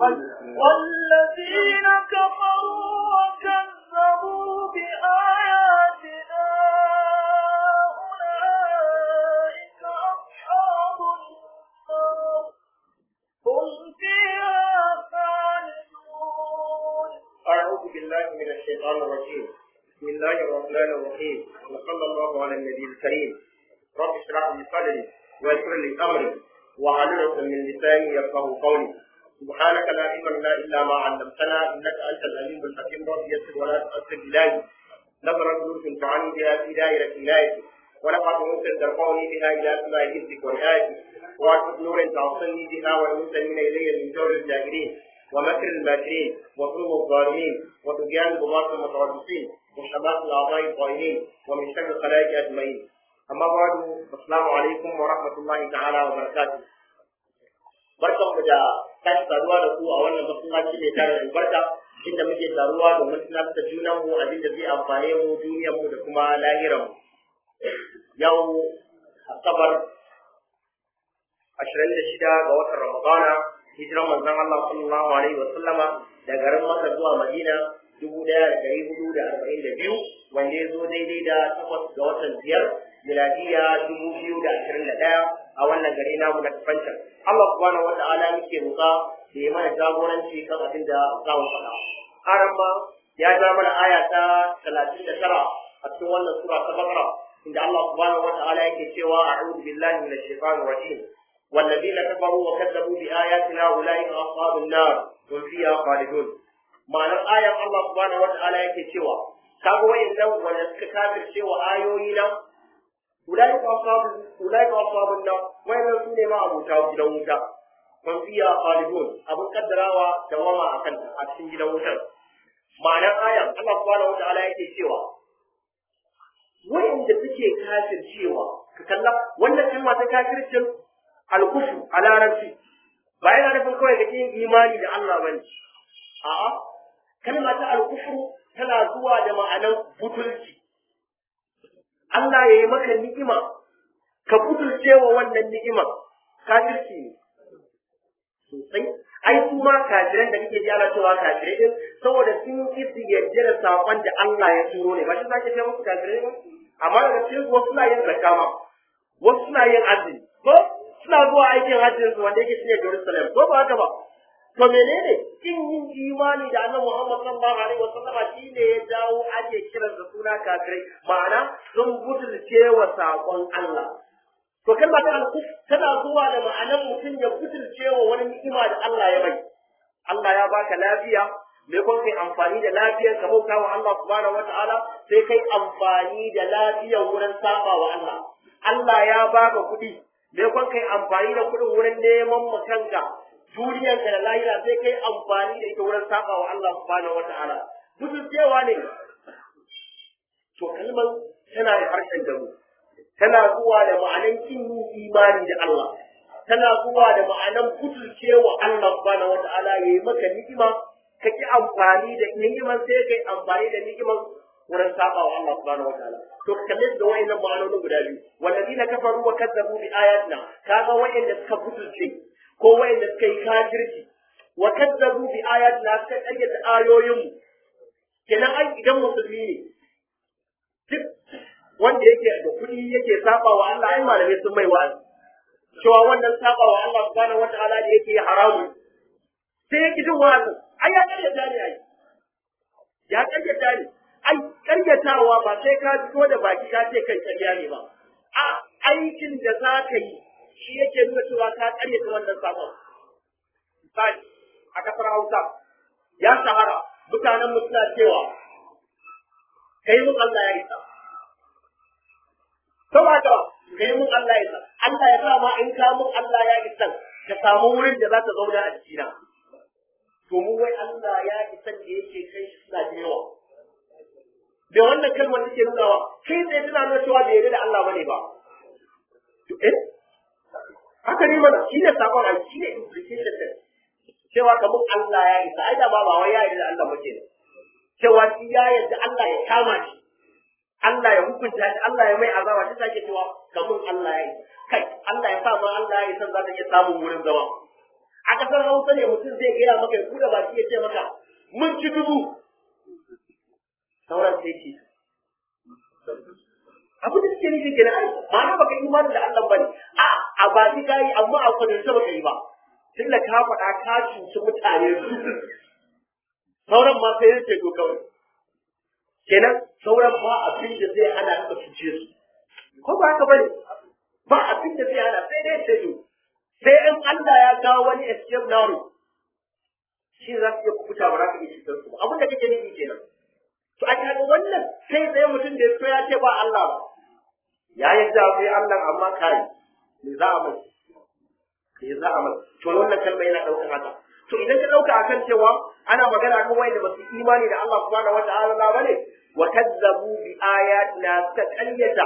والذين كفروا وكذبوا بآياتنا أولئك أصحاب النار هم فيها خالدون أعوذ بالله من الشيطان الرجيم بسم الله الرحمن الرحيم وصلى الله على النبي الكريم رب اشرح لي صدري ويسر لي أمري واحلل عقدة من لساني يفقه قولي سبحانك لا علم لنا إلا ما علمتنا إنك أنت العليم الحكيم رب يسر ولا تؤثر إلهي نظرة نور تعني بها في دائرة ولايتي ولقد ممكن ترفعني بها إلى سماء حفظك ورعايتي وأسد نور تعصني بها والمسلمين إلي من جور الجاهلين ومكر الماكرين وظلم الظالمين وطغيان الغلاة المتربصين وشمات الأعضاء الظالمين ومن شر الخلائق أجمعين أما بعد السلام عليكم ورحمة الله تعالى وبركاته barkan mu da tashi taruwa da ku a wannan masallaci mai tare albarka inda muke taruwa domin tunatar da junan mu abin da zai amfane mu duniyar mu da kuma lahiran mu yau asabar 26 ga watan ramadana hijiran manzon Allah sallallahu alaihi wa sallama da garin Makka zuwa Madina 1442 wanda ya zo daidai da takwas ga watan biyar miladiya 2021 a wannan gari namu na Kafancan. Allah subhanahu wata'ala muke roƙa da ya mana jagoranci kan abin da za mu faɗa. Haram ma ya ja mana aya ta 39 a cikin wannan sura ta Bakara inda Allah subhanahu wata'ala yake cewa a'udhu billahi minash shaitanir rajim والذين كفروا وكذبوا بآياتنا أولئك أصحاب النار هم فيها خالدون معنى الآية الله سبحانه وتعالى yake cewa kaga wayannan wanda suka kafirce wa ayoyi nan ulaika ashabu ulaika ashabun nar wayannan su ne ma abuta gidan wuta man fiya khalidun abun kaddarawa da wama akan a cikin gidan wutar ma'anar ayan Allah subhanahu wa ta'ala yake cewa wayanda suke kafircewa ka kalla wannan kalma ta kafircin alkufu a larabci ba yana nufin kawai da yin imani da Allah bane a'a kalma ta alkufu tana zuwa da ma'anar butulci Allah ya yi maka ni'ima ka butulce wa wannan ni'imar kafirci ne sosai ai su ma kafiran da kake jara cewa kafirai din saboda sun yi su yarda da sakon da Allah ya turo ne ba shi zaka ce musu kafirai ba amma daga cikin wasu suna yin zakka ma wasu suna yin azumi ko suna zuwa aikin hajjin su wanda yake shine Jerusalem ko ba haka ba to menene kin yin imani da Annabi Muhammad sallallahu alaihi wasallama shine ya jawo ake kiran da suna kafirai ma'ana sun butulce wa sakon Allah to kalma ta al-kuf tana zuwa da ma'anar mutum ya butulce wa wani ni'ima da Allah ya bai Allah ya baka lafiya me kun kai amfani da lafiyar ka bauta wa Allah subhanahu wataala sai kai amfani da lafiyar wurin saba wa Allah Allah ya baka kuɗi me kun kai amfani da kuɗin wurin neman makanka duniyar ka da lahira sai kai amfani da ita wurin saba wa Allah subhanahu wataala cewa ne to kalmar tana da harshen damu tana zuwa da ma'anan kin yin imani da Allah tana zuwa da ma'anan butulcewa Allah subhanahu wataala yayi maka ni'ima ka ki amfani da ni'imar sai kai amfani da ni'imar wurin saba wa Allah subhanahu wataala to kalle da wayannan ma'anonin guda biyu walladina kafaru wa kazzabu bi ayatina kaga wayanda suka butulce ko wayanda suka yi kafirci wa kazzabu bi ayatina suka kayyata ayoyin mu kenan ai idan musulmi ne duk wanda yake da kuɗi yake saba wa Allah ai malamai sun mai wa'azi cewa wannan saba wa Allah subhanahu wataala da yake haramu sai yake jin wa'azi ai ya karyata ne ai ya karyata ne ai karyatawa ba sai ka fito da baki ka ce kai karya ne ba a aikin da za ka yi shi yake nuna cewa ka karyata wannan sabon misali a kasar Hausa ya shahara mutanen mu suna cewa kai mun Allah ya isa to ba ka kai mun Allah ya isa Allah ya sa ma in ka mun Allah ya isa ka samu wurin da za ka zauna a jikina to mu wai Allah ya isa da yake kai shi suna da yawa da wannan kalmar take nunawa kai tsaye tana nuna cewa bai yarda da Allah bane ba to eh haka ne mana shi ne sakon ai shi ne implication din cewa kamar Allah ya isa ai da ba ba wai ya yarda da Allah ba kenan cewa shi ya yarda Allah ya kama shi Allah ya hukunta shi Allah ya mai azaba shi sake cewa kamar Allah ya isa kai Allah ya sa ma Allah ya isa za ta iya samun wurin zama a kasar hausa ne mutum zai gaya maka ya kuda baki ya ce maka mun ci dubu sauran sai ce abu da suke nufi kenan ai ma'ana baka yi imani da Allah bane a a baki kai amma a kwadance baka yi ba tunda ka faɗa ka cuci mutane su sauran ma sai yake to kawai kenan sauran ba abin da zai hana ka cuce su ko ba haka bane ba abin da zai hana sai dai sai sai in Allah ya kawo wani escape now shi za su iya kubuta ba za ka iya cutar su ba abin da kake nufi kenan to a kaga wannan sai sai mutum da ya ya ce ba Allah ba ya yadda akwai Allah amma kai me za a mai me za a mai to wannan kalma yana daukar haka to idan ka dauka akan cewa ana magana kan wanda ba su imani da Allah subhanahu wataala ba ne wa kazzabu bi ayatina ta qaryata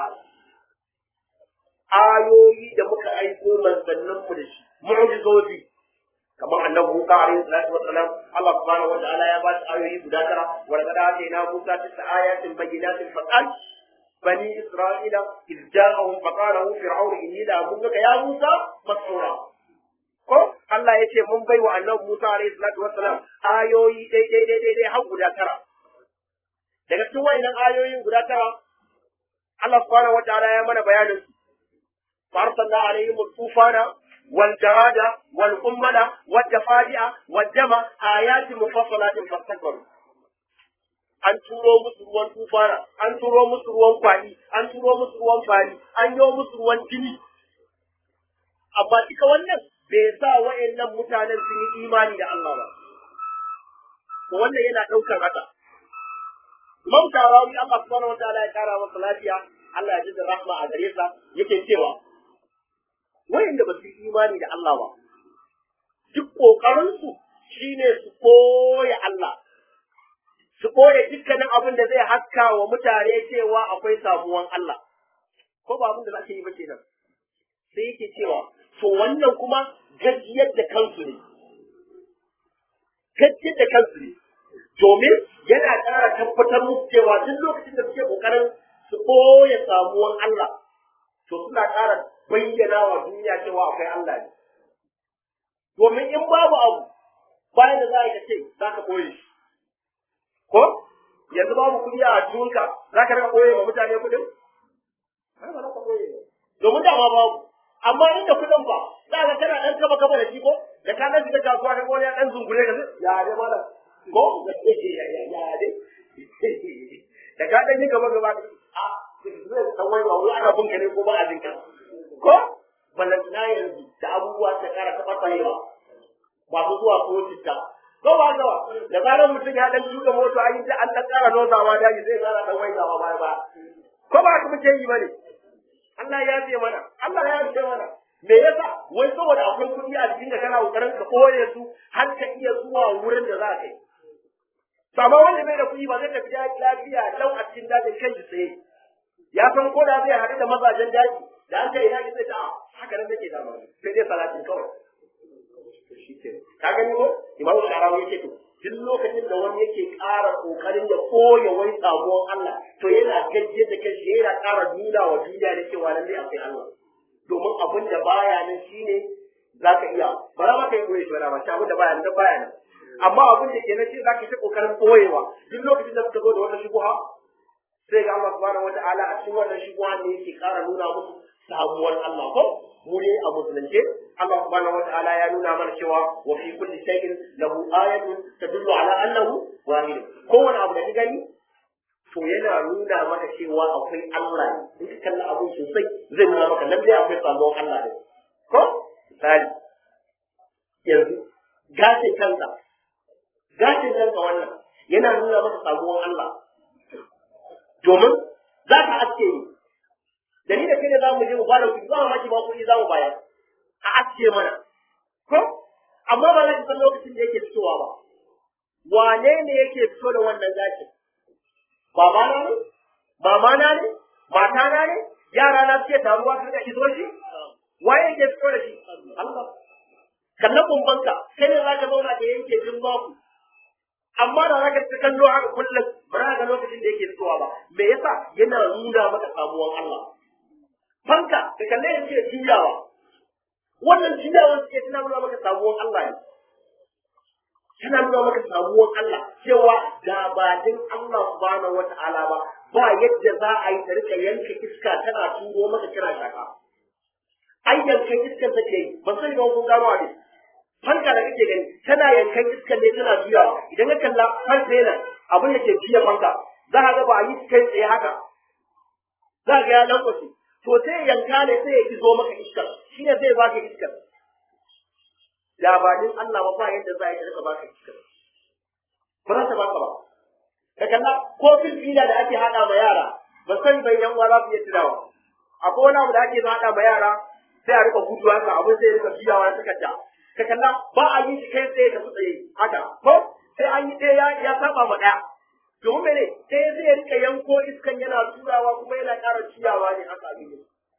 ayoyi da muka aiko manzannin mu da shi mu'jizozi kamar annabi Musa alaihi salatu wassalam Allah subhanahu wataala ya ba shi ayoyi guda tara wa laqad atayna Musa tis'a ayatin bayyinatin faqal bani isra'ila iz ja'ahum faqala hu fir'aun inni la abuduka ya Musa masura ko Allah ya ce mun bai wa annabi Musa alaihi salatu wassalam ayoyi dai dai dai dai dai har guda tara daga cikin wayannan ayoyin guda tara Allah subhanahu wataala ya mana bayanin su فأرسلنا عليهم الطوفان والجراد والقمل والضفادع والدم آيات مفصلات فاستكبروا an turo musu ruwan tufana an turo musu ruwan kwani an turo musu ruwan fari an yi musu ruwan jini amma duka wannan bai sa wa'annan mutanen sun yi imani da Allah ba to wannan yana ɗaukar haka Imam Tarawi Allah subhanahu wataala ya kara masa lafiya Allah ya ji da rahma a gare sa yake cewa wayanda ba su yi imani da Allah ba duk ƙoƙarinsu shine su koya Allah su koya dukkanin abin da zai haska wa mutane cewa akwai samuwan Allah ko ba abin da za ka yi ba kenan sai yake cewa to wannan kuma gajiyar da kansu ne gajiyar da kansu ne domin yana ƙara tabbatar musu cewa duk lokacin da suke ƙoƙarin su koya samuwan Allah to suna ƙara bayyana wa duniya cewa akwai Allah ne. Domin in babu abu bayan da za a ce za ka ɓoye shi. Ko? Yanzu babu kuɗi a junka za ka rika ɓoye wa mutane kuɗin? Ai ba za ka ɓoye ba. Domin dama babu. Amma inda kuɗin ba za ka kana ɗan kaba kaba da shi ko? Da ka ɗan shiga kasuwa da wani ya ɗan zungure ka ya dai malam. Ko? Ya dai. Da ka ɗan yi gaba gaba a zai san wani wani ana bunka ne ko ba a jinka. ko balantana yanzu da abubuwa ta kara taɓa tsayewa masu zuwa ko citta ko ba gawa da zarar mutum ya dan shuka moto an yi ta an ta kara nozawa daji zai kara dan waigawa baya ba ko ba haka muke yi ba ne Allah ya ce mana Allah ya ce mana me yasa wai saboda akwai kuɗi a jikin da kana kokarin ka koye su har ka iya zuwa wurin da za ka yi to amma wanda bai da kuɗi ba zai tafi lafiya lau a cikin dajin kan shi tsaye ya san ko da zai haɗu da mazajen daji da an ce ina ne zai ta haka nan nake da mai sai dai salatin kawai ka gani ko imamu sharawi yake to duk lokacin da wani yake ƙara ƙoƙarin ya koya wani samuwan Allah to yana gajiye da kanshi yana ƙara nuna wa duniya da cewa lallai akwai Allah domin abin da baya nan shine za ka iya ba za ka yi koyi shi ba shi abin da baya nan da baya nan amma abin da ke nan shi za ka yi ta ƙoƙarin koyewa duk lokacin da suka zo da wata shubuha sai ga Allah subhanahu wata'ala a cikin wannan shubuha ne yake ƙara nuna musu samuwar Allah ko mu ne a musulunce Allah subhanahu wata'ala ya nuna mana cewa wa fi kulli shay'in lahu ayatun tadullu ala annahu wahid kowane abu da ka gani to yana nuna maka cewa akwai Allah ne in ka kalla abun sosai zai nuna maka lalle akwai samuwar Allah ne ko misali yanzu gashin kanka gashin kanka wannan yana nuna maka samuwar Allah domin za ka aske ni da ni da kai ne za mu je mu bada kuɗi ba maki ba kuɗi za mu bayar a aske mana ko amma ba za ki san lokacin da yake fitowa ba wane ne yake fito da wannan gashi baba na ne mama na ne mata na ne yara na suke taruwa su da izo shi waye yake fito da shi Allah kallon bumbanka kai ne za ka zauna da yanke jin baku amma da zaka ta kallo haka kullum ba za ka ga lokacin da yake fitowa ba me yasa yana nuna maka samuwan Allah fanka da kalle yake juyawa wannan juyawar suke tana nuna maka samuwar Allah ne tana nuna maka samuwar Allah cewa da ba din Allah subhanahu wata'ala ba ba yadda za a yi ta rika yanka iska tana turo maka kira shaka ai yankan iskar take yi ban sani ba kun gano ne fanka da kake gani tana yankan iskar ne tana juyawa idan ka kalla fanka yana abin da ke juya fanka za ka ga ba a yi kai tsaye haka za ka ga ya lankwace to sai yanka ne sai ya izo maka iskar shi ne zai baka iskar labarin Allah ba ba yadda za a yi rika baka iskar ba za ta baka ba ka kalla ko filfila da ake hada ma yara ba san bai yan uwa za su iya tunawa akwai wani abu da ake hada ma yara sai a rika gudu haka abin sai rika biyawa suka ta ka kalla ba a yi shi kai tsaye ka tsaye haka ko sai an yi ɗaya ya saba ma ɗaya domin mene sai zai rika yanko iskan yana turawa kuma yana ƙara ciyawa ne haka abin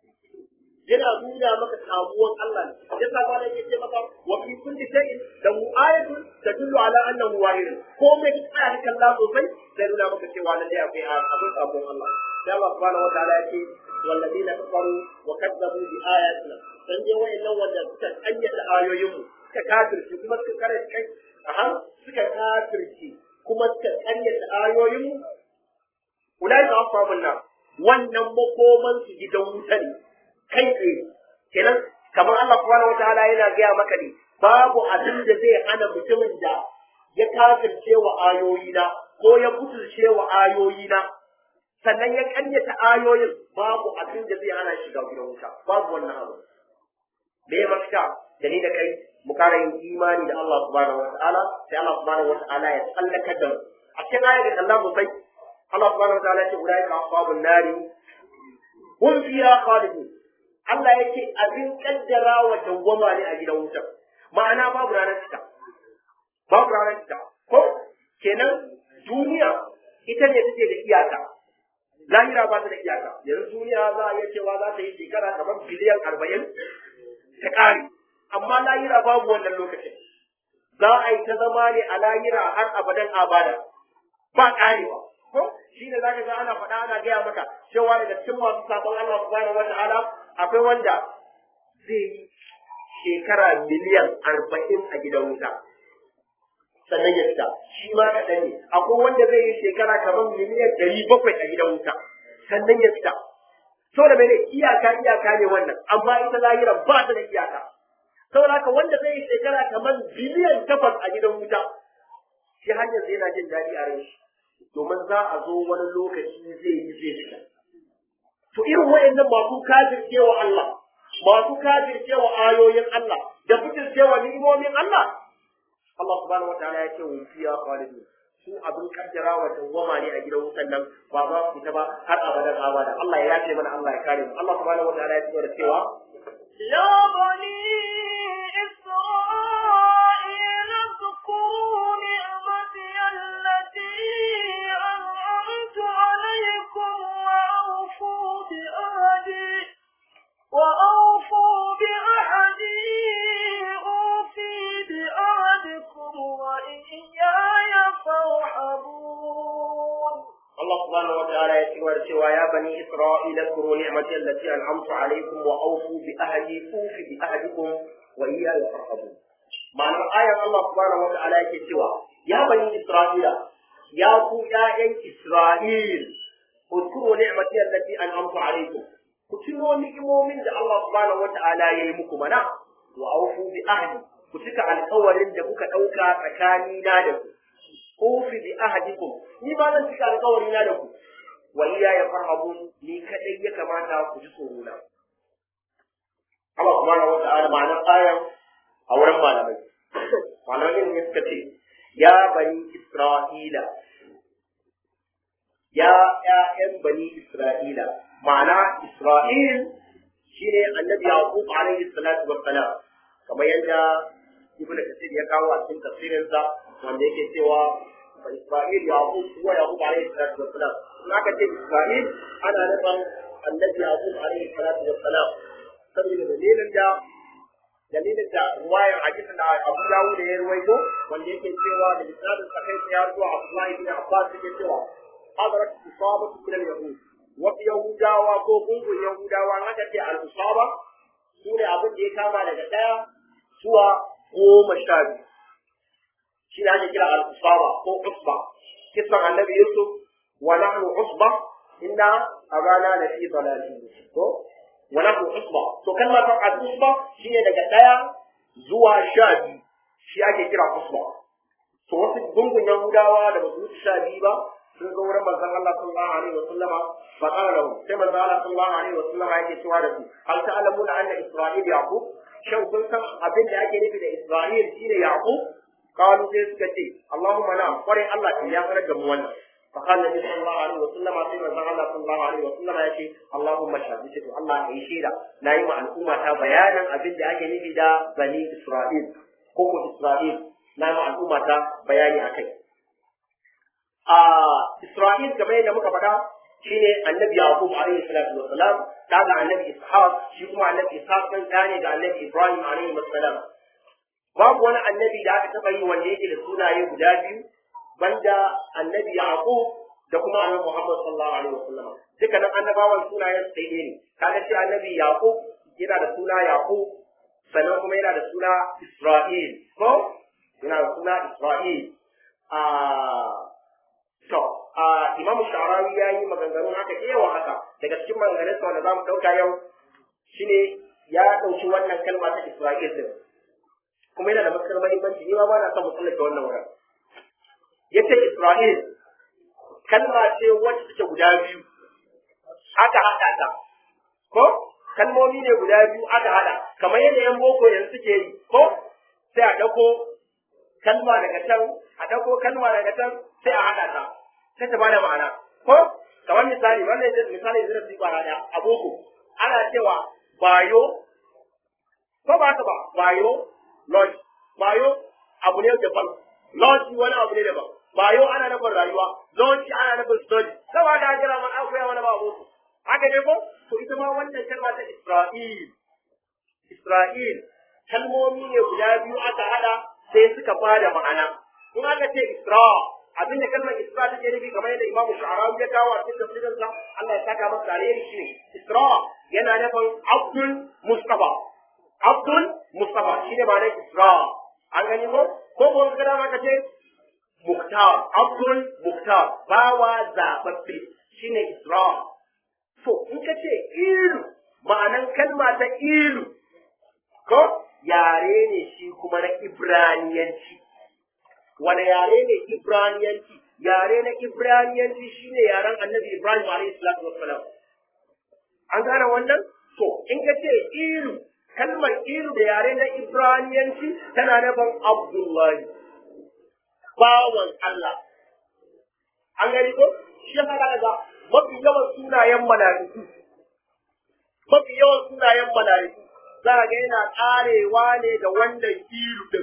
yana nuna maka samuwar Allah ne yasa ba yake ce maka wa fi kulli shay'in da ayatu tadullu ala annahu wahid ko mai tsaya ka kalla sosai zai nuna maka cewa lalle akwai abin sabon Allah sai Allah subhanahu wa ta'ala yake والذين كفروا وكذبوا بآياتنا dan je wayannan wanda suka kayyata ayoyin mu suka kafirce kuma suka kare kai aha suka kafirce kuma suka kayyata ayoyin mu ulai ka ashabun nar wannan makoman su gidan wuta ne kai tsaye kenan kamar Allah subhanahu wataala yana gaya maka ne babu abin da zai hana mutumin da ya kafirce wa ayoyina ko ya kuturce wa ayoyina sannan ya kanyata ayoyin babu abin da zai hana shiga gidan wuta babu wannan abu me ya mafita da ni da kai mu kara yin imani da Allah subhanahu wataala sai Allah subhanahu wataala ya tsallaka da mu a cikin ayar da Allah mu sai Allah subhanahu wataala ya ce ulaika ashabun nari hum fiha khalidun Allah yake abin kaddara wa dawwama ne a gidan wutar ma'ana babu ranar fita babu ranar fita ko kenan duniya ita ne take da iyaka lahira ba ta da iyaka yanzu duniya za a iya cewa za ta yi shekara kamar biliyan arba'in ta ƙare amma lahira babu wannan lokacin za a yi ta zama ne a lahira har abadan abada ba ƙarewa ko shi ne za ka ga ana faɗa ana gaya maka cewa daga cikin masu sabon Allah subhanahu wa ta'ala akwai wanda zai yi shekara miliyan arba'in a gidan wuta sannan ya fita shi ma kaɗan ne akwai wanda zai yi shekara kamar miliyan ɗari bakwai a gidan wuta sannan ya fita saboda mene iyaka iyaka ne wannan amma ita lahira ba ta da iyaka saboda haka wanda zai yi shekara kamar biliyan takwas a gidan wuta shi hanyar zai yana jin daɗi a rai domin za a zo wani lokaci zai yi zai fita to irin wa'annan masu kafircewa Allah masu kafircewa ayoyin Allah da fitircewa ni'imomin Allah Allah subhanahu wataala ya ce wa fiya khalidun su abin kaddara wa dawwama ne a gidan wutan nan ba za su fita ba har abadan abada Allah ya yace mana Allah ya kare mu Allah subhanahu wataala ya ce da cewa يا بني إسرائيل اذكروا نعمتي التي أنعمت عليكم وأوفوا بأهدي وأوفوا بأحدي أوفي بأهدكم وإياي فارحبون Allah subhanahu wataala ya ce da cewa ya bani Isra'ila kuru ni'mati allati an'amtu alaykum wa awfu bi ahdi ufi bi ahdikum wa iyaya farhabun ma'anar ayar Allah subhanahu wataala yake cewa ya bani Isra'ila ya ku ƴaƴan Isra'il اذكروا نعمتي التي أنعمت عليكم كتنوا نعمومين da Allah subhanahu wata'ala ya yi muku mana wa aufu bi ahdi ku cika alƙawarin da kuka ɗauka tsakani na da ku ufi bi ahdikum ni ma zan cika alƙawari na da ku wa iya ya farhabun ni kadai ya kamata ku ji tsoro na Allah subhanahu wata'ala ma'anar ayan a wurin malamai malamai ne suka ce ya bani Isra'ila ya ƴaƴan bani Isra'ila ma'ana Isra'il shine annabi Yaqub alaihi salatu wassalam kamar yadda Ibn Kathir ya kawo a cikin tafsirin sa wanda yake cewa fa Isra'il Yaqub huwa Yaqub alaihi salatu wassalam in aka ce Isra'il ana nufin annabi Yaqub alaihi salatu wassalam saboda dalilin da dalilin da ruwayar hadisin da Abu Dawud ya ruwaito wanda yake cewa da misalin sa kai ya zuwa Abdullahi bin Abbas yake cewa hadarat isabatu min al-yahud wasu yahudawa ko gungun yahudawa haka ce al-isaba su ne abin da ya kama daga ɗaya zuwa goma sha biyu shi ne ake kira al-usaba ko usba kisan annabi yusuf wa nahnu usba inna abana la fi dalalin ko wa nahnu usba to kalmar al-usba shine daga daya zuwa sha biyu shi ake kira usba to wasu gungun yahudawa da ba su wuce sha biyu ba sun zo wurin manzon Allah sallallahu alaihi wa sallama fa qala lahu sai manzon Allah sallallahu alaihi wa sallama yake cewa da su hal ta'lamuna anna isra'il yaqub shin kun san abin da ake nufi da isra'il shine yaqub qalu sai suka ce Allahumma na kware Allah ke ya farar da mu wannan fa qala nabi sallallahu alaihi wa sallama sai manzon Allah sallallahu alaihi wa sallama yake Allahumma shahid to Allah ya yi shaida nayi ma al'umma ta bayanin abin da ake nufi da bani isra'il ko ko isra'il na ma al'umma ta bayani akai a Isra'il kamar yadda muka faɗa shine annabi Yaqub alaihi salatu wa salam da ga annabi Ishaq shi kuma annabi Ishaq dan ne ga annabi Ibrahim alaihi salam babu wani annabi da aka taɓa yi wanda yake da sunaye guda biyu banda annabi Yaqub da kuma annabi Muhammad sallallahu alaihi wa sallam dukkanin annabawan sunayen sai ne kaga shi annabi Yaqub yana da suna Yaqub sannan kuma yana da suna Isra'il ko yana da suna Isra'il a To, a Imam Sha'arawi ya yi maganganun haka da yawa haka daga cikin maganganun sa wanda za mu ɗauka yau shine ya ɗauki wannan kalma ta Isra'il din. Kuma yana da matuƙar mahimmanci ni ma ba na son mu tsallake wannan wurin. Ya ce Isra'il kalma ce wacce take guda biyu aka haɗa ta. Ko? Kalmomi ne guda biyu aka haɗa kamar yadda 'yan boko yanzu suke yi ko? Sai a ɗauko kalma daga can a ɗauko kalma daga can sai a haɗa ta sai ta bada ma'ana ko kamar misali wannan yadda misali zai su bara da a boko ana cewa bayo ko ba ka ba bayo lodge bayo abu ne daban lodge wani abu ne daban bayo ana nufin rayuwa lodge ana nufin study saboda da jira man akwai wani ba boko haka ne ko to ita ma wannan kalma ta Isra'il Isra'il kalmomi ne guda biyu aka hada sai suka bada ma'ana in aka ce Isra abinda kalmar Isra take nufi kamar yadda Imam Sha'rawi ya kawo a cikin tafsirin sa Allah ya saka masa alheri shi Isra yana nufin Abdul Mustafa Abdul Mustafa shine ma'anar Isra an gani ko ko ko kada ma ka ce Muktar Abdul Muktar bawa zababbe shine Isra to in ka ce ilu ma'anan kalma ta ilu ko yare ne shi kuma na Ibraniyanci wani yare ne Ibraniyanci yare na Ibraniyanci shine yaren Annabi Ibrahim alayhi salatu wassalam an gane wannan to in ka ce ilu kalmar ilu da yare na Ibraniyanci tana nufin Abdullahi bawan Allah an gani ko shi yasa daga mafi yawan sunayen mala'iku mafi yawan sunayen mala'iku za ga yana karewa ne da wannan ilu din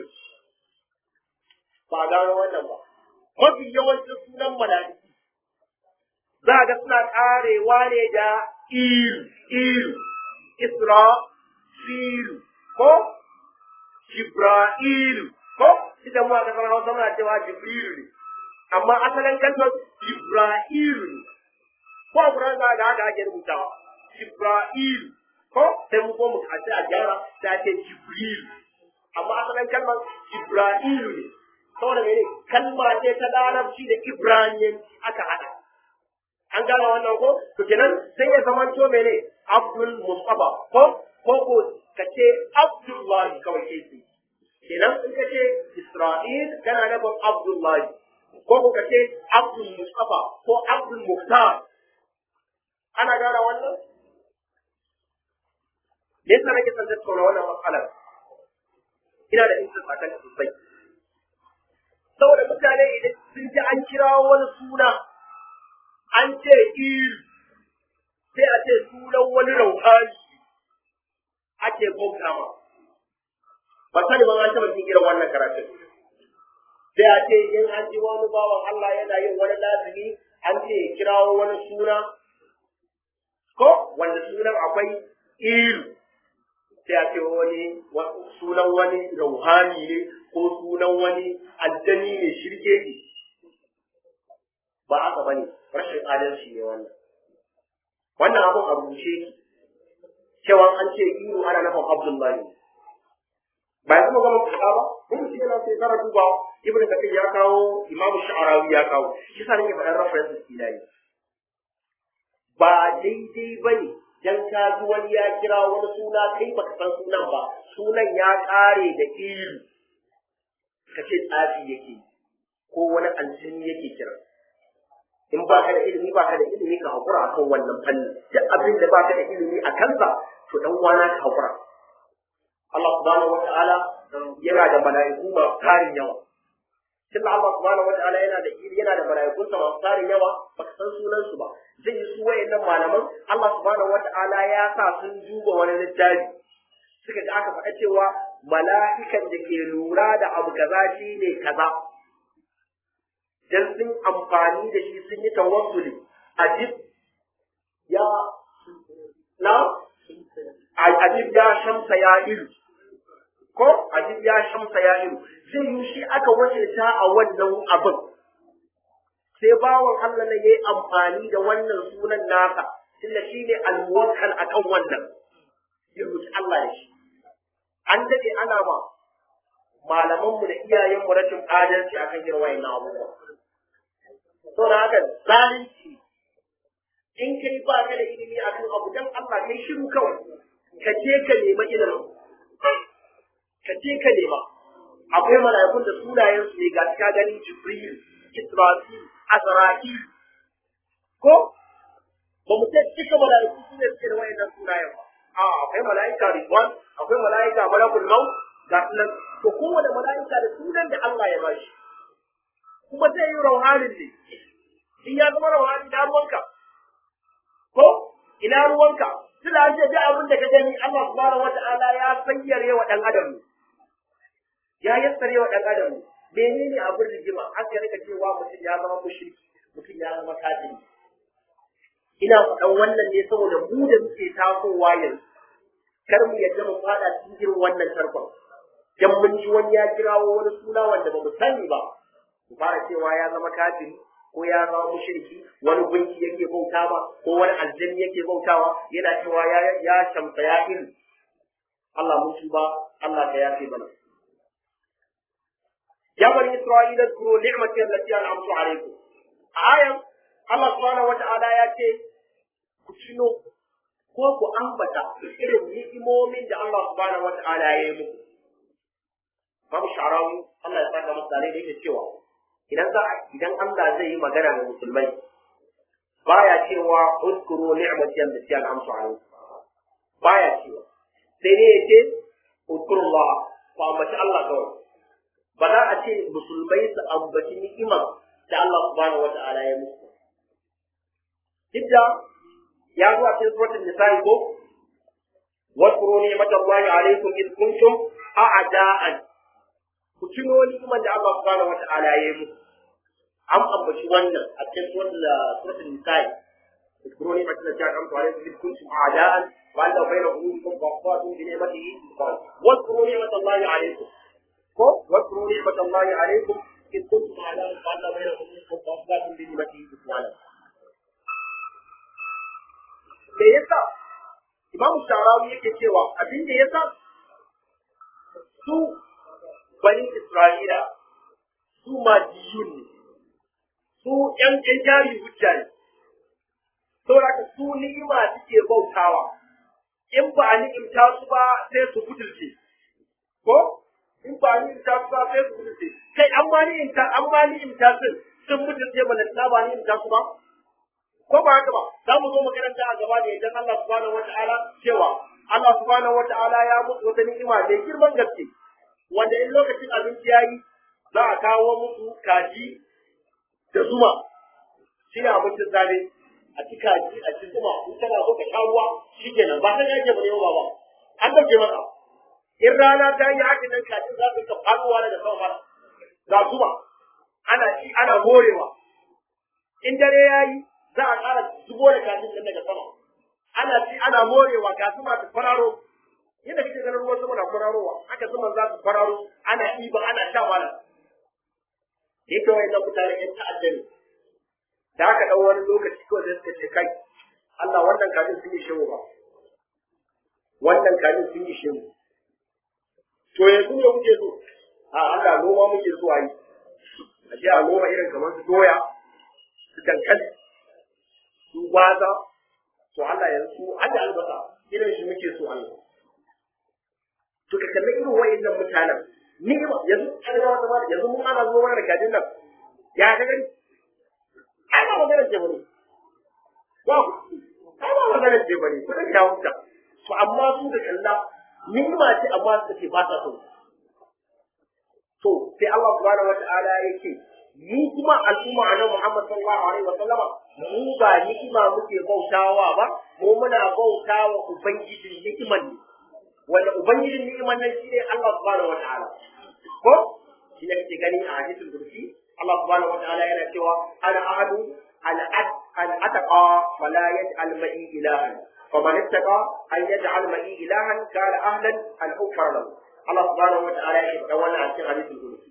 ba gano wannan ba mafi yawancin sunan mala'iku za ga suna karewa ne da ilu ilu isra filu ko jibra'ilu ko ita mu a kasar hausa muna cewa jibrilu ne amma asalin kalmar jibra'ilu ne ko a kuran za ga haka ake rubutawa jibra'ilu ko sai mu ko mu kace a gyara ta ce jibrilu amma asalin kalmar jibra'ilu ne saboda mene kalma ce ta larabci da ibraniyanci aka hada an gane wannan ko to kenan sai ya zama to mene abdul mustafa ko ko ko kace abdullahi kawai ke ce kenan in kace isra'il kana nufin abdullahi ko ko kace abdul mustafa ko abdul muhtar ana gane wannan me yasa nake son tattauna wannan matsalar ina da interest akan sosai saboda mutane idan sun ji an kira wani suna an ce il sai a ce sunan wani rauhani ake bauta ma ba sani ban an taɓa jin irin wannan karatun sai a ce in an ji wani bawan Allah yana yin wani lazimi an ce kirawo wani suna ko wanda sunan akwai il sai a ce wani sunan wani rauhani ne ko sunan wani aljani ne shirke ne ba haka bane rashin adalci ne wannan wannan abun a rubuce ki cewa an ce iru ana nufin abdullahi ba yanzu mu gama faɗa ba mun mutum yana sai kara duba ibn kathir ya kawo imamu sha'arawi ya kawo shi sa nake faɗan references ila ne ba daidai ba ne dan ka ji wani ya kira wani suna kai baka san sunan ba sunan ya ƙare da ilu ka ce tsafi yake ko wani aljini yake kira in ba ka da ilimi ba ka da ilimi ka haƙura a kan wannan fannin duk abin da ba ka da ilimi a kansa to dan uwana ka haƙura Allah subhanahu wa ta'ala yana da mala'iku masu tarin yawa tunda Allah subhanahu wa ta'ala yana da yana da mala'ikunsa masu tarin yawa baka san sunan su ba zai yi su wayannan malaman Allah subhanahu wa ta'ala ya sa sun duba wani littafi suka ga aka faɗa cewa mala'ikan da ke lura da abu kaza shine kaza dan sun amfani da shi sun yi tawassuli ajib ya na ajib ya shamsa ya ilu ko ajib ya shamsa ya ilu zai yi shi aka wakilta a wannan abin sai bawan Allah ne yayi amfani da wannan sunan nasa tunda shi ne almuwakkal akan wannan ya roki Allah da shi an dade ana ba malamanmu da iyayenmu rashin adalci akan irin wayannan abubuwa to da haka zalunci in kai ba ka da ilimi a kan abu dan Allah kai shiru kawai ka je ka nema ilimin ka je ka nema akwai mala'ikun da sunayen su ne ga ka gani Jibril Israfil Azra'il ko ba mu ce duka mala'iku su ne suke da wayannan sunayen ba a akwai mala'ika Ridwan akwai mala'ika Malakul Maut ga sunan to kowane mala'ika da sunan da Allah ya bashi kuma zai yi rauhanin ne in ya zama rauhani na ruwanka ko ina ruwanka tunda an ce duk abin da ka gani Allah subhanahu wata'ala ya sayyare wa dan adam ne ya yassare wa dan adam ne menene abin rigima har ya rika cewa mutum ya zama mushriki mutum ya zama kafiri ina faɗan wannan ne saboda mu da muke tasowa yanzu kar mu yadda mu fada cikin wannan tarkon dan mun ji wani ya kirawo wani suna wanda ba mu sani ba mu fara cewa ya zama kafiri ko ya zama mushriki wani gunki yake bauta ba ko wani aljanni yake bautawa yana cewa ya ya shamsa ya iri Allah mun tuba Allah ka yafe mana ya bani isra'ila kuro ni'mati allati an'amtu alaykum ayan Allah subhanahu wata'ala ya ce ku tuno ko ku ambata irin ni'imomin da Allah subhanahu wata'ala ya yi muku babu sha'arawi Allah ya saka masa da yake cewa idan za idan Allah zai yi magana da musulmai baya cewa uzkuru ni'mati allati an'amtu alaykum baya cewa sai ne yace uzkurullah ku ambaci Allah kawai ba za a ce musulmai su ambaci ni'imar da Allah subhanahu wata'ala ya musu duk da ya zo a cikin suratul nisa'i ko واذكروا نعمة الله عليكم إذ كنتم أعداء ku tuno ni'imar da Allah subhanahu wata'ala ya yi muku an ambaci wannan a cikin suratul nisa'i اذكروا نعمة التي أنعمت عليكم إذ كنتم أعداء وألف بين قلوبكم فأصبحتم بنعمته واذكروا نعمة الله عليكم واذكروا نعمة الله عليكم إذ كنتم أعداء وألف بين قلوبكم فأصبحتم بنعمته إخوانا me yasa Imam Sharawi yake cewa abin da yasa su bani Isra'ila su majiyun ne, su ‘yan ‘yan jari hujja ne, saboda ka su ni'ima suke bautawa, in ba a ni'imta su ba sai su butulce, ko? In ba a ni'imta su ba sai su butulce, kai an ma ni'imta an ma ni'imta sun sun butulce ba na ba ni'imta su ba? Ko ba haka ba, za mu zo makaranta a gaba da idan Allah subhanahu wa ta'ala cewa Allah subhanahu wa ta'ala ya mutu wata ni'ima mai girman gaske. wanda in lokacin abinci ya yi za a kawo musu kaji da zuma shi ne abincin zabe a ci kaji a ci zuma in kana so ka sha ruwa shi kenan ba san yake bane ba ba an dauke maka in rana ta yi haka nan kajin za su ka faruwa daga sama mara ga zuma ana ci ana morewa in dare ya yi za a ƙara zubo da kajin nan daga sama ana ci ana morewa ga zuma ta kwararo yadda kake ganin ruwan sama na kwararowa haka zaman za su kwararo ana ɗiba ana sha mana da yake wayan mutane yan ta'adda ne da aka ɗau wani lokaci kawai da suka ce kai Allah wannan kajin sun yi shehu ba wannan kajin sun yi shehu to yanzu ne kuke so a Allah noma muke so a yi a je a noma irin kamar su doya su dankali su gwaza to Allah yanzu hada albasa irin shi muke so Allah to ka kalli irin wa'annan mutanen ni yanzu an ga wata mata yanzu mun ana zo mana da kajin nan ya ka gani ai ba magana ce bane ba ai ba magana ce bane kudin ya huta to amma su da kalla ni'ima ce amma suka ce ba sa so to sai Allah subhanahu wata'ala yake mu kuma al'umma annabi Muhammad sallallahu alaihi wa sallama mu ba ni'ima muke bautawa ba mu muna bautawa ubangijin ni'iman ne wanda ubangijin ni'iman nan shine Allah subhanahu wata'ala ko shi ne kake gani a hadisul kursi Allah subhanahu wata'ala yana cewa ana ahadu al ataqa fala yaj'al ma'i ilahan faman ittaqa an yaj'al ma'i ilahan kana ahlan an ukfar lahu Allah subhanahu wata'ala yake faɗa wannan a cikin hadisul kursi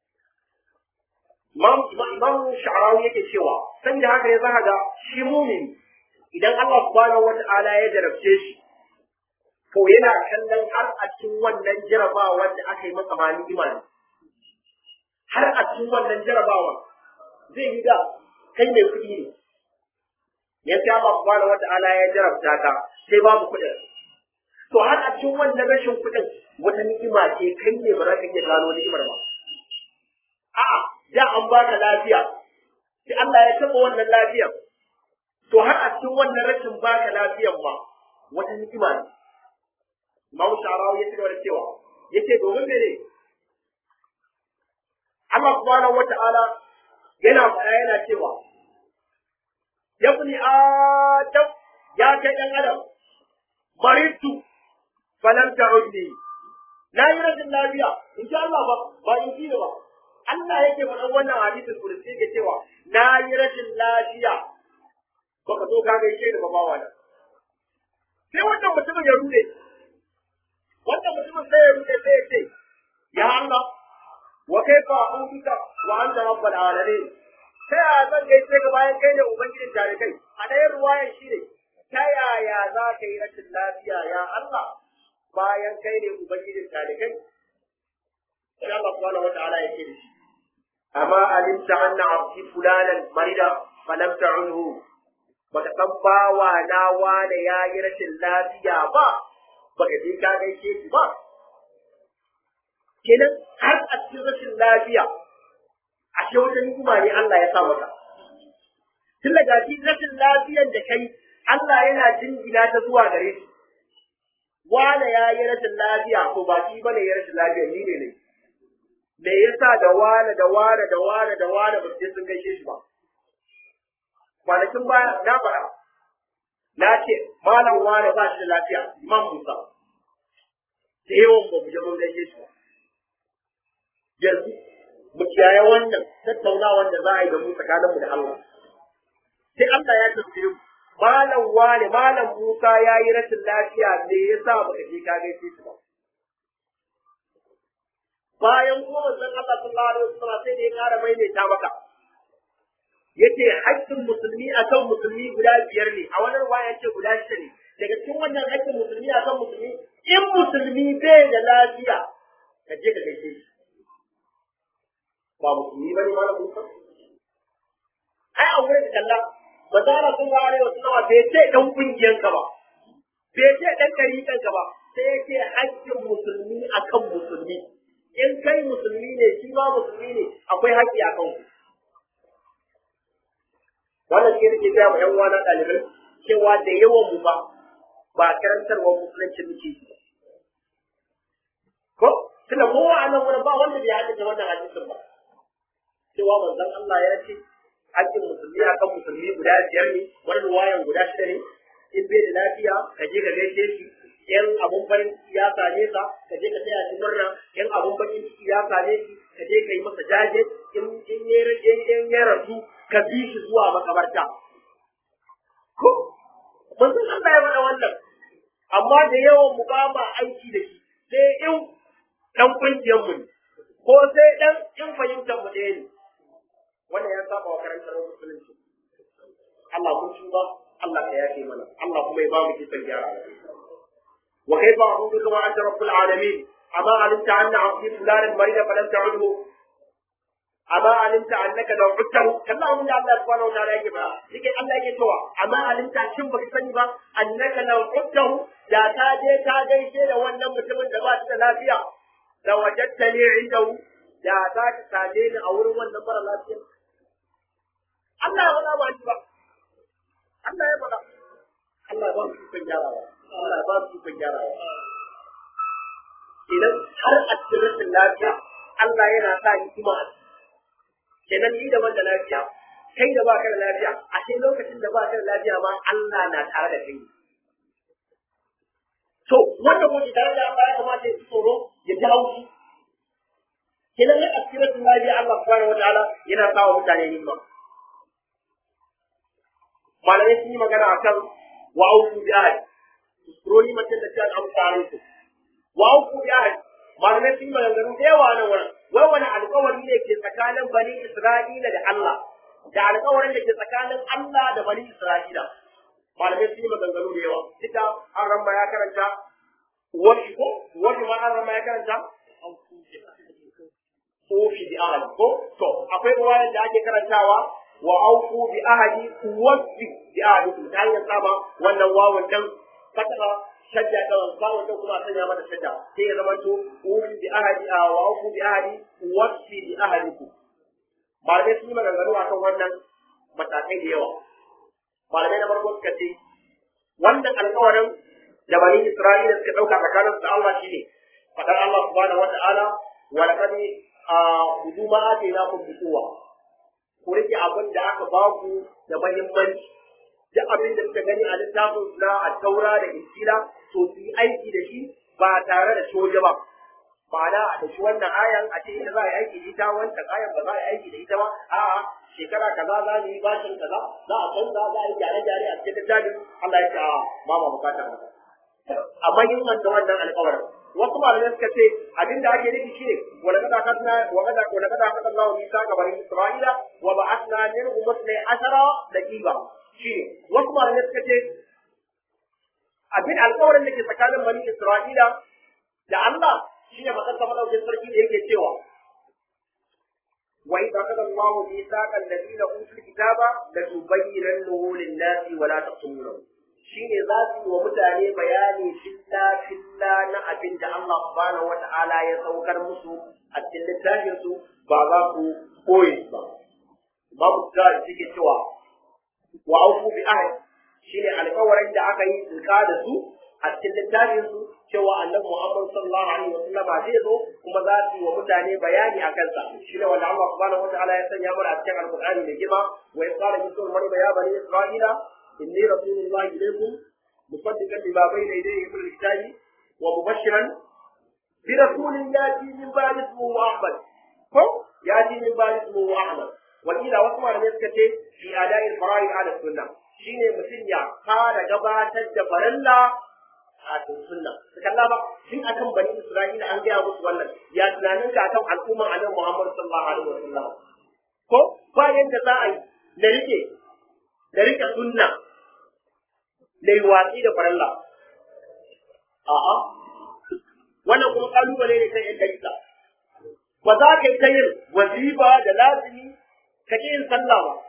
Imam Imam Sha'rawi yake cewa san da haka ya zaka ga shi mumin idan Allah subhanahu wata'ala ya jarabce shi to yana kallon har a cikin wannan jarabawa da aka yi masa ma imani har a cikin wannan jarabawa zai yi da kai mai kuɗi ne ya sai Allah subhanahu wata'ala ya jarabta ka sai babu kuɗin to har a cikin wannan rashin kuɗin wata ni'ima ce kai ne ba za ka iya gano ni'imar ba a'a da an baka lafiya sai Allah ya taɓa wannan lafiyar to har a cikin wannan rashin baka lafiyan ma wata ni'ima ne Imam Sharawi ya ci gaba da cewa yace domin mene Allah subhanahu wata'ala yana faɗa yana cewa ya bani adam ya kai ɗan adam maritu falan ta'udni na yi rashin lafiya in ji Allah ba ba in ji ba Allah yake faɗan wannan hadisin kursi yake cewa na yi rashin lafiya baka zo ka gaishe da babawa na sai wannan mutumin ya rude wannan mutumin sai ya rude sai ya ce ya Allah wa kaifa a'udika wa anta rabbul alamin ta yaya zan gaishe ka bayan kai ne ubangijin tarikai a ɗayan ruwayan shi ne ta yaya za ka yi rashin lafiya ya Allah bayan kai ne ubangijin tarikai sai Allah subhanahu wa ta'ala yake da shi amma alimta anna abdi fulanan marida falam ta'unhu baka san bawa na wane ya yi rashin lafiya ba baka je ka gaishe shi ba kenan har a cikin rashin lafiya ashe wata ni'ima ne Allah ya sa maka tun daga shi rashin lafiyar da kai Allah yana jingina ta zuwa gare shi wane ya yi rashin lafiya to ba shi bane ya rashin lafiya ni ne ne me yasa da wane da wane da wane da wane ba su je sun gaishe shi ba kwanakin baya na faɗa na ce malam wane ba shi da lafiya imam Musa da yawan ba mu je mun gaishe shi ba yanzu mu kiyaye wannan tattaunawa da za a yi da mu tsakaninmu da Allah sai Allah ya tafi malam wane malam Musa ya yi rashin lafiya me yasa baka je ka gaishe shi ba bayan kuma manzon Allah sallallahu alaihi wasallam sai da ya kara maimaita maka yace haƙƙin musulmi akan musulmi guda biyar ne a wannan ruwaya yace guda shida ne daga cikin wannan haƙƙin musulmi akan musulmi in musulmi bai da lafiya ka je ka gaishe shi ba musulmi bane malam Musa ai a wurin kalla manzo Allah sallallahu alaihi wasallam bai ce dan kungiyan ka ba bai ce dan karikan ka ba sai yake haƙƙin musulmi akan musulmi in kai musulmi ne shi ma musulmi ne akwai haƙƙi a kanku wannan shi nake gaya wa ƴan uwana ɗalibai cewa da yawan mu ba ba karantarwar musulunci muke yi ko tunda kowa a nan wurin ba wanda bai haddace wannan hadisin ba cewa manzon Allah ya ce haƙƙin musulmi akan musulmi guda biyar ne wani ruwayan guda shida ne in bai da lafiya ka je ka gaishe shi in abun farin ciki ya same ka ka je ka taya shi murna in abun bakin ciki ya same shi ka je ka yi masa jaje in in ya in ya rasu ka bi shi zuwa makabarta ko manzon Allah ya faɗa wannan amma da yawan mu ba ma aiki da shi sai in dan kungiyar mu ne ko sai dan in fahimtar mu ɗaya ne wannan ya saba wa karantar musulunci Allah mun tuba Allah ka yafe mana Allah kuma ya ba mu kisan gyara wa kaifa a'udhu wa anta rabbul alamin amma alimta anna abdi fulanin marida falan ta'udhu amma alimta annaka law utahu kalla abin da Allah subhanahu wa ta'ala yake ba yake Allah yake cewa amma alimta shin baka sani ba annaka law utahu da ka je ka gaishe da wannan mutumin da ba shi da lafiya da wajadtani indahu da za ka same ni a wurin wannan mara lafiya Allah ya faɗa ba ni ba Allah ya faɗa Allah ya ba su kan gyarawa Allah ya ba su kan gyarawa idan har a cikin rashin lafiya Allah yana sa hikima a kenan ni da da lafiya kai da baka da lafiya a sai lokacin da baka da lafiya ma Allah na tare da kai to wanda kuma tare da Allah ya kamata ya ji tsoro ya ji haushi kenan a cikin rashin lafiya Allah subhanahu wataala yana sa wa mutane hikima malamai sun yi magana akan wa auku bi ahad surori mace da ta amsa alaikum wa auku bi ahad malamai sun yi maganganu da yawa nan wurin wai wani alkawari ne ke tsakanin bani Isra'ila da Allah da alkawarin da ke tsakanin Allah da bani Isra'ila malamai sun yi maganganu da yawa duka an ramba ya karanta wani ko wani ma an ramba ya karanta Ofi bi ahadi ko to akwai ruwayan da ake karantawa wa auku bi ahadi wafi bi ahadi ta hanyar sama wannan wawan dan fatara shadda da bawon da kuma sanya mata shadda sai ya zama to ufi bi ahadi a wa uku bi ahadi wasfi bi ahadiku malamai sun yi maganganu akan wannan matakai da yawa malamai na farko suka ce wannan alƙawarin da bani Isra'ila suka ɗauka tsakanin su da Allah shine fadar Allah subhanahu wata'ala wa laqad hudu ma atainakum bi quwwa ku rike abin da aka ba ku da muhimmanci duk abin da suka gani a littafin na taura da injila to su yi aiki da shi ba tare da soja ba ma'ana a dashi wannan ayan a ce ita za a yi aiki da ita wancan ayan ba za a yi aiki da ita ba a'a shekara kaza za mu yi bashin kaza za a canza za a yi gyare-gyare a cikin littafin Allah ya ce a ba ma bukatar haka amma yin wanda wannan alƙawarin wasu malamai suka ce abin da ake nufi shine wala kada kasna wa kada wala kada kasna Allah Isa ga bani Isra'ila wa ba'athna minhum musna ashara daqiqa shine wasu malamai suka ce abin alƙawarin da ke tsakanin bani Isra'ila da Allah shine faɗar ta madaukin sarki da yake cewa wa idza qala Allah mithaqal ladina utul kitaba la tubayyinannahu lin-nasi wa la taqtumunahu shine za su yi wa mutane bayani filla filla na abin da Allah subhanahu wata'ala ya saukar musu a cikin littafin su ba za su koyi ba babu da yake cewa wa aufu bi ahd shine alƙawarin da aka yi tsika da su a cikin littafin su cewa annabi Muhammad sallallahu alaihi wasallam zai zo kuma za su yi wa mutane bayani a kansa shine wanda Allah subhanahu wata'ala ya sanya mana a cikin alƙur'ani mai girma wa yaqala yusuf maryam ya bani isra'ila إني رسول الله إليكم مصدقا لما بين يديه من الكتاب ومبشرا برسول يأتي من بعد اسمه أحمد هم يأتي من بعد اسمه أحمد وإلى وسمع لم يسكت في أداء الفرائض على السنة شيني مسنيا قال جبات الجبرلا a sunna su kalla ba shin akan bani isra'ila an gaya musu wannan ya tunanin ka akan al'umman annabi muhammad sallallahu alaihi wasallam ko ba yadda za a yi na rike da rike sunna da yi watsi da faralla. A'a, wannan kuma kalubale ne kan yadda isa. Ba za ka yi ta yin wazifa da lazimi ka ƙi yin sallah ba.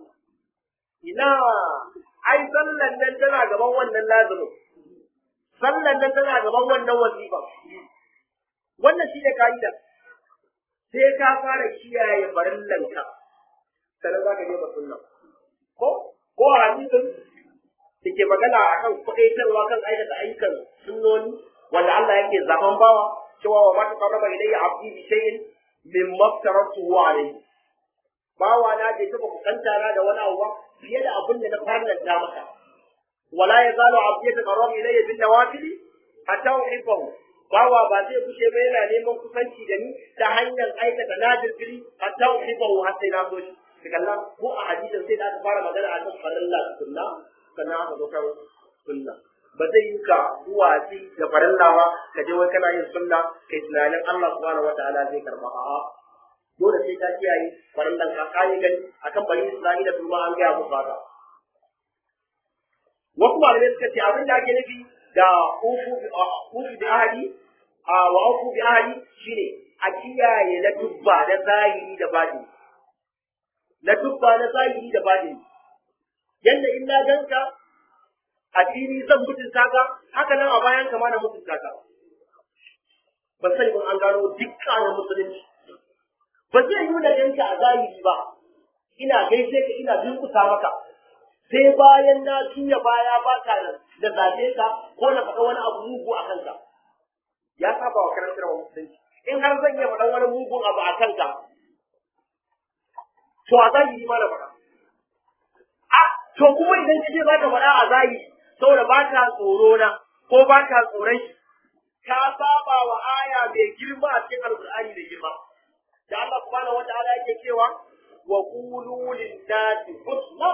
Ina, ai sallan nan tana gaban wannan lazimin. Sallan nan tana gaban wannan wazifa. Wannan shi ne ka'ida. Sai ka fara kiyaye farillanka, sannan za ka je ba sunna. Ko? Ko a hadisin da ke magana a kan kuɗaitarwa kan aikata ayyukan sunnoni wanda Allah yake zaben bawa cewa wa mata qarraba ilayya abdi bi shay'in min maftaratu wa alayhi bawa na bai taba kusanta na da wani abu ba fiye da abin da na farlanta masa wala yazalu abdi yataqarrabu ilayya bin nawafil hatta uhibbahu bawa ba zai kushe ba yana neman kusanci da ni ta hanyar aikata nafili hatta uhibbahu har sai na so shi kalla ko a hadisin sai da aka fara magana a kan farilla sunna sannan aka zo kan sunna ba zai yi ka duwatsi da farilla ba ka je wai kana yin sunna kai tunanin Allah subhanahu wataala zai karba a'a dole sai ka kiyaye farillan ka kai gani akan bani Isra'ila su ma an gaya musu haka wasu malamai suka ce abin da ake nufi da ufu ufu da ahadi a wa aku bi ahli shine a kiyaye na dubba da zahiri da batini na dubba na zahiri da batini yanda in na ganka a fili zan mutunta ka haka nan a bayan ka ma na mutunta ka ban sani ban an gano dukkanin musulunci ba zai yi da ganka a zahiri ba ina gaishe ka ina durkusa maka sai bayan na juya baya ba ka da zabe ka ko na faɗa wani abu mugu a kanka ya saba wa karantar musulunci in har zan iya faɗan wani mugun abu a kanka to a zahiri ma na faɗa a to kuma idan ka ce za ka faɗa a zahiri saboda ba ka tsoro na ko ba ka tsoron shi ka saba wa aya mai girma a cikin alƙur'ani da girma da Allah subhanahu wataala yake cewa wa qulu lin-nasi husna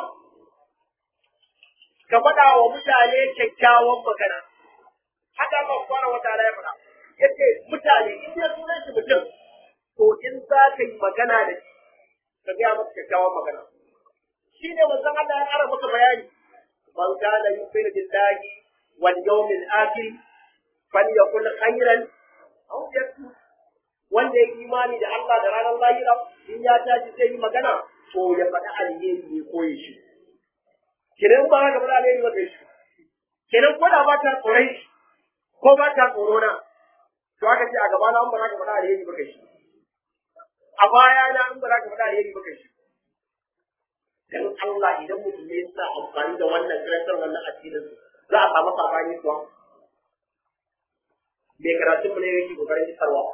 ka faɗa wa mutane kyakkyawan magana haka Allah subhanahu wataala ya faɗa yace mutane in dai sunan shi mutum to in za ka yi magana da shi ka gaya masa kyakkyawan magana shi ne manzon Allah ya ƙara maka bayani man kana yu'minu billahi wal yawmil akhir falyakul khairan aw yasmut wanda ya imani da Allah da ranar lahira in ya tashi sai yi magana to ya faɗi alheri ne ko ya shi kenan ba ka faɗi alheri ba kai shi kenan ko da ba ta tsoron shi ko ba ta tsoro na to aka ce a gaba na an ba za ka faɗi alheri ba kai shi a baya na an ba za ka faɗi alheri ba kai shi dan Allah idan mutum ya sa amfani da wannan karantar wannan addinin za a samu sabani kuwa mai karatun mu ne yake kokarin isarwa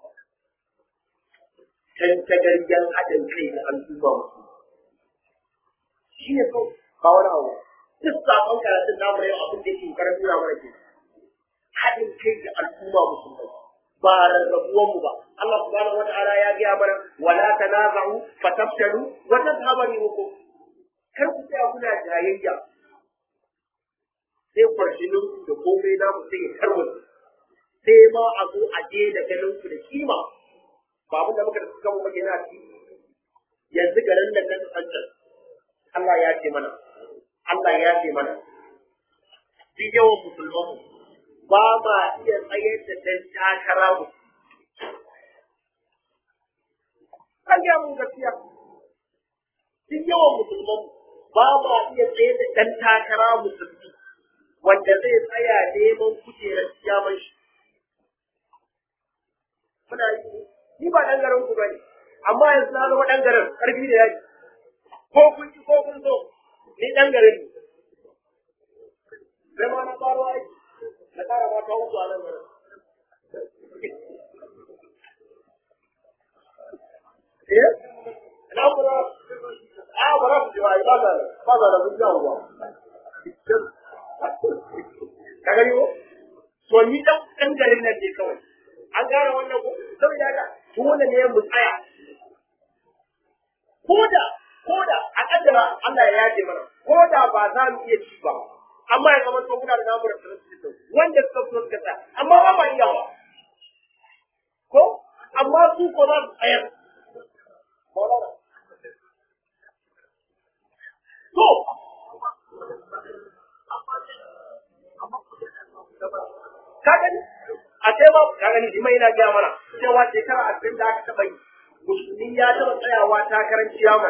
can tagaryen haɗin kai da al'umma musu shi ne so ba wani abu duk sabon karatun namu na yau abin da yake kokarin nuna mana ke haɗin kai da al'umma musulmai ba rarrabuwan mu ba Allah subhanahu wata'ala ya gaya mana wala tanaza'u fatafshalu wa tadhhabu rihukum kar ku tsaya kuna jayayya sai kwarshinin ku da komai na ku sai ya tarwata sai ma a zo a je da ganin ku da kima ba abin da muka da suka mu na ci yanzu garin da kan tsancan Allah ya ce mana Allah ya ce mana duk yawan musulman ba ma iya tsayar da dan takara mu kan ya mun gaskiya duk yawan musulman ba ma iya tsayar da dan takara musulmi wanda zai tsaya neman kujerar kiyaman shi muna yi ni ba dan garin ku bane amma yanzu na zama dan garin karfi da yaji ko kun ci ko kun so ni dan garin ne zama na faro aiki na kara ma kawo zuwa nan garin eh na kuma a bara ku ji ba ba da ba da da buja uwa ka gani ko to ni dan dan garin nan ne kawai an gane wannan ko saboda haka dole ne mu tsaya koda koda a kaddara Allah ya yaje mana koda ba za mu iya ci ba amma ya zama to muna da namu da wanda suka so suka tsaya amma ba ma iyawa ko amma su ko za su tsayar to ka gani a sai ma ka gani jima yana gaya mana cewa shekara ashirin da aka taɓa yi musulmi ya taɓa tsayawa takarar ciyaman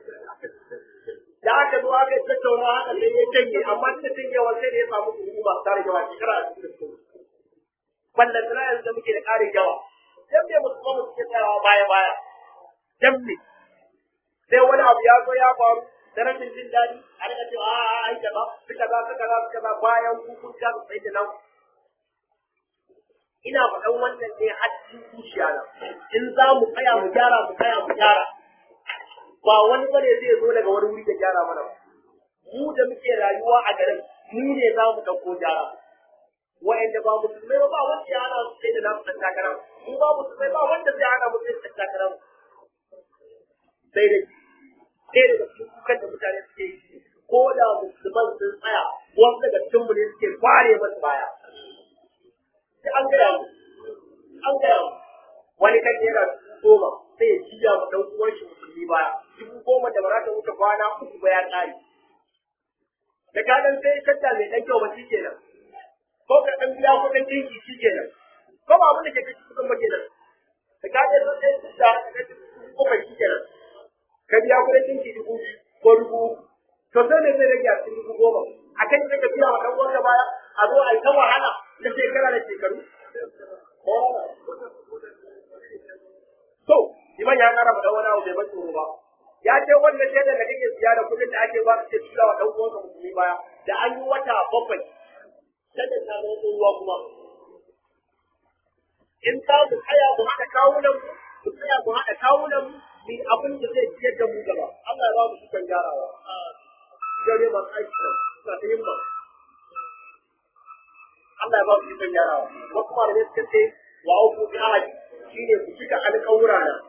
da aka zo aka yi tattauna haka sai ya canje amma ta canjewa sai da ya samu kuɗi ba tare da shekara ashirin da suka ballan tana yanzu da muke da ƙarin yawa dan me musulman mu suke tsayawa baya baya dan me sai wani abu ya zo ya faru da rashin jin daɗi a rika cewa a a ai kaza suka za suka za suka za bayan ku kun ga sai da nan ina faɗan wannan ne har cikin zuciya na in za mu tsaya mu gyara mu tsaya mu gyara ba wani bane zai zo daga wani wuri da gyara mana ba mu da muke rayuwa a garin mu ne za mu ɗauko gyara wa'anda ba musulmai ba ba wanda ya hana su sai da nasu ɗan takara mu ba musulmai ba wanda zai hana mu sai da ɗan takara sai da sai da cikin kukan da mutane suke yi ko da musulman sun tsaya wasu daga cikin mu ne suke kware masu baya sai an gaya mu an gaya mu wani kan yana goma sai ya jiya ma dan uwan shi musulmi baya dubu goma da ba za ta wuce kwana uku ba ya tsari da ka dan sai shadda mai dan kyau ba shi kenan ko ka dan biya kuɗin dinki shi kenan ko ba abin da ke kashi kudin bace nan da ka je sun sai da da ko kai shi kenan ka biya kudin dinki dubu ko dubu to sai ne zai rage a cikin dubu goma a kan da ka biya wa dan uwanka baya a zo a yi ta wahala da shekara da shekaru to liman ya kara ma wani abu bai ban tsoro ba ya ce wannan shaidar da kake siya da kudin da ake ba ka ce tura wa dan uwanka musulmi baya da an yi wata bakwai shaidar ta zama tsohuwa kuma in ka mu tsaya mu haɗa kawunan mu mu tsaya mu haɗa kawunan mu ni abin da zai ciyar da mu gaba Allah ya ba mu cikin gyarawa dare ba aiki da suna ta yin ba Allah ya ba mu cikin gyarawa wasu malamai suka ce wa auku bi ahadi shine ku cika alƙawura na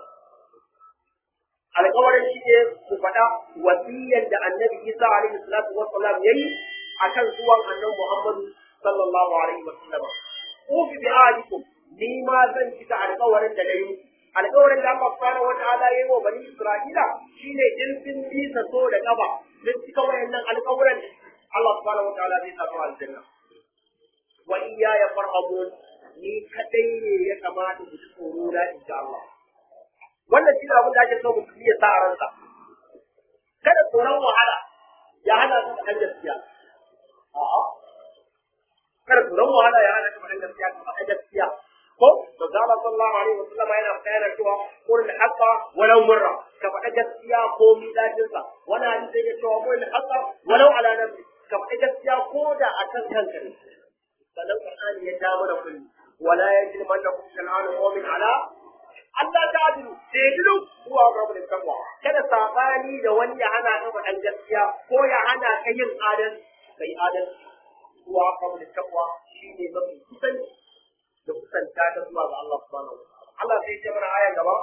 alƙawarin shi ne ku faɗa wasiyyar da annabi Isa alaihi salatu wassalam yayi akan zuwan annabi Muhammad sallallahu alaihi wasallam ufi bi ahadikum ni ma zan cika alƙawarin da nayi alƙawarin da Allah subhanahu wataala yayi wa bani Isra'ila shine in sun bi ta so da kafa sun cika wayannan alƙawarin Allah subhanahu wataala zai sa su aljanna wa iyaya farhabun ni kadai ne ya kamata ku ji tsoro na insha Allah wannan shi abin da ake so mutum ya sa a ransa kada tsoron wahala ya hana su da gaskiya a'a kada tsoron wahala ya hana su da gaskiya ka faɗa gaskiya ko to da Allah sallallahu alaihi wasallam yana bayana cewa qul haqa walau murra ka faɗa gaskiya ko mi dajin sa wani hadisi yake cewa qul haqa walau ala nafsi ka faɗa gaskiya ko da akan kanka ne sannan Qur'ani ya ja mana kulli wala yajrimannakum shan'anu qawmin ala Allah ta adilu daidilu zuwa rabu da takwa kada sabani da wani ya hana ka faɗan gaskiya ko ya hana ka yin adal kai adal zuwa rabu da takwa shine mafi kusan da kusanta ta zuwa ga Allah subhanahu wa ta'ala Allah sai ya mana ayan gaba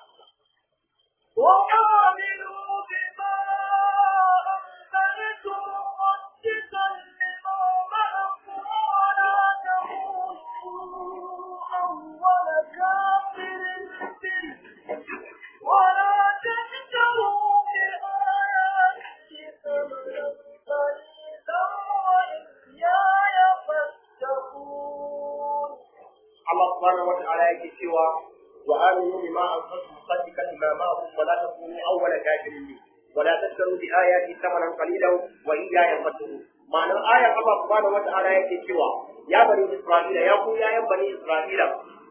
وآمنوا بما أنزلت مصدقا لما معكم ولا تكونوا أول كافر به ولا تشتروا بآياتي ثمنا قليلا وإياي فاتقون Allah subhanahu wa ta'ala yake cewa wa aminu bima anzaltu musaddiqan lima ma'akum wa la takunu awwala kafirin bi wa la tashtaru bi ayati thamanan qalilan wa iyaya fattaqun ma'anar ayar Allah subhanahu wa ta'ala yake cewa ya bani Isra'ila ya ku yayan bani Isra'ila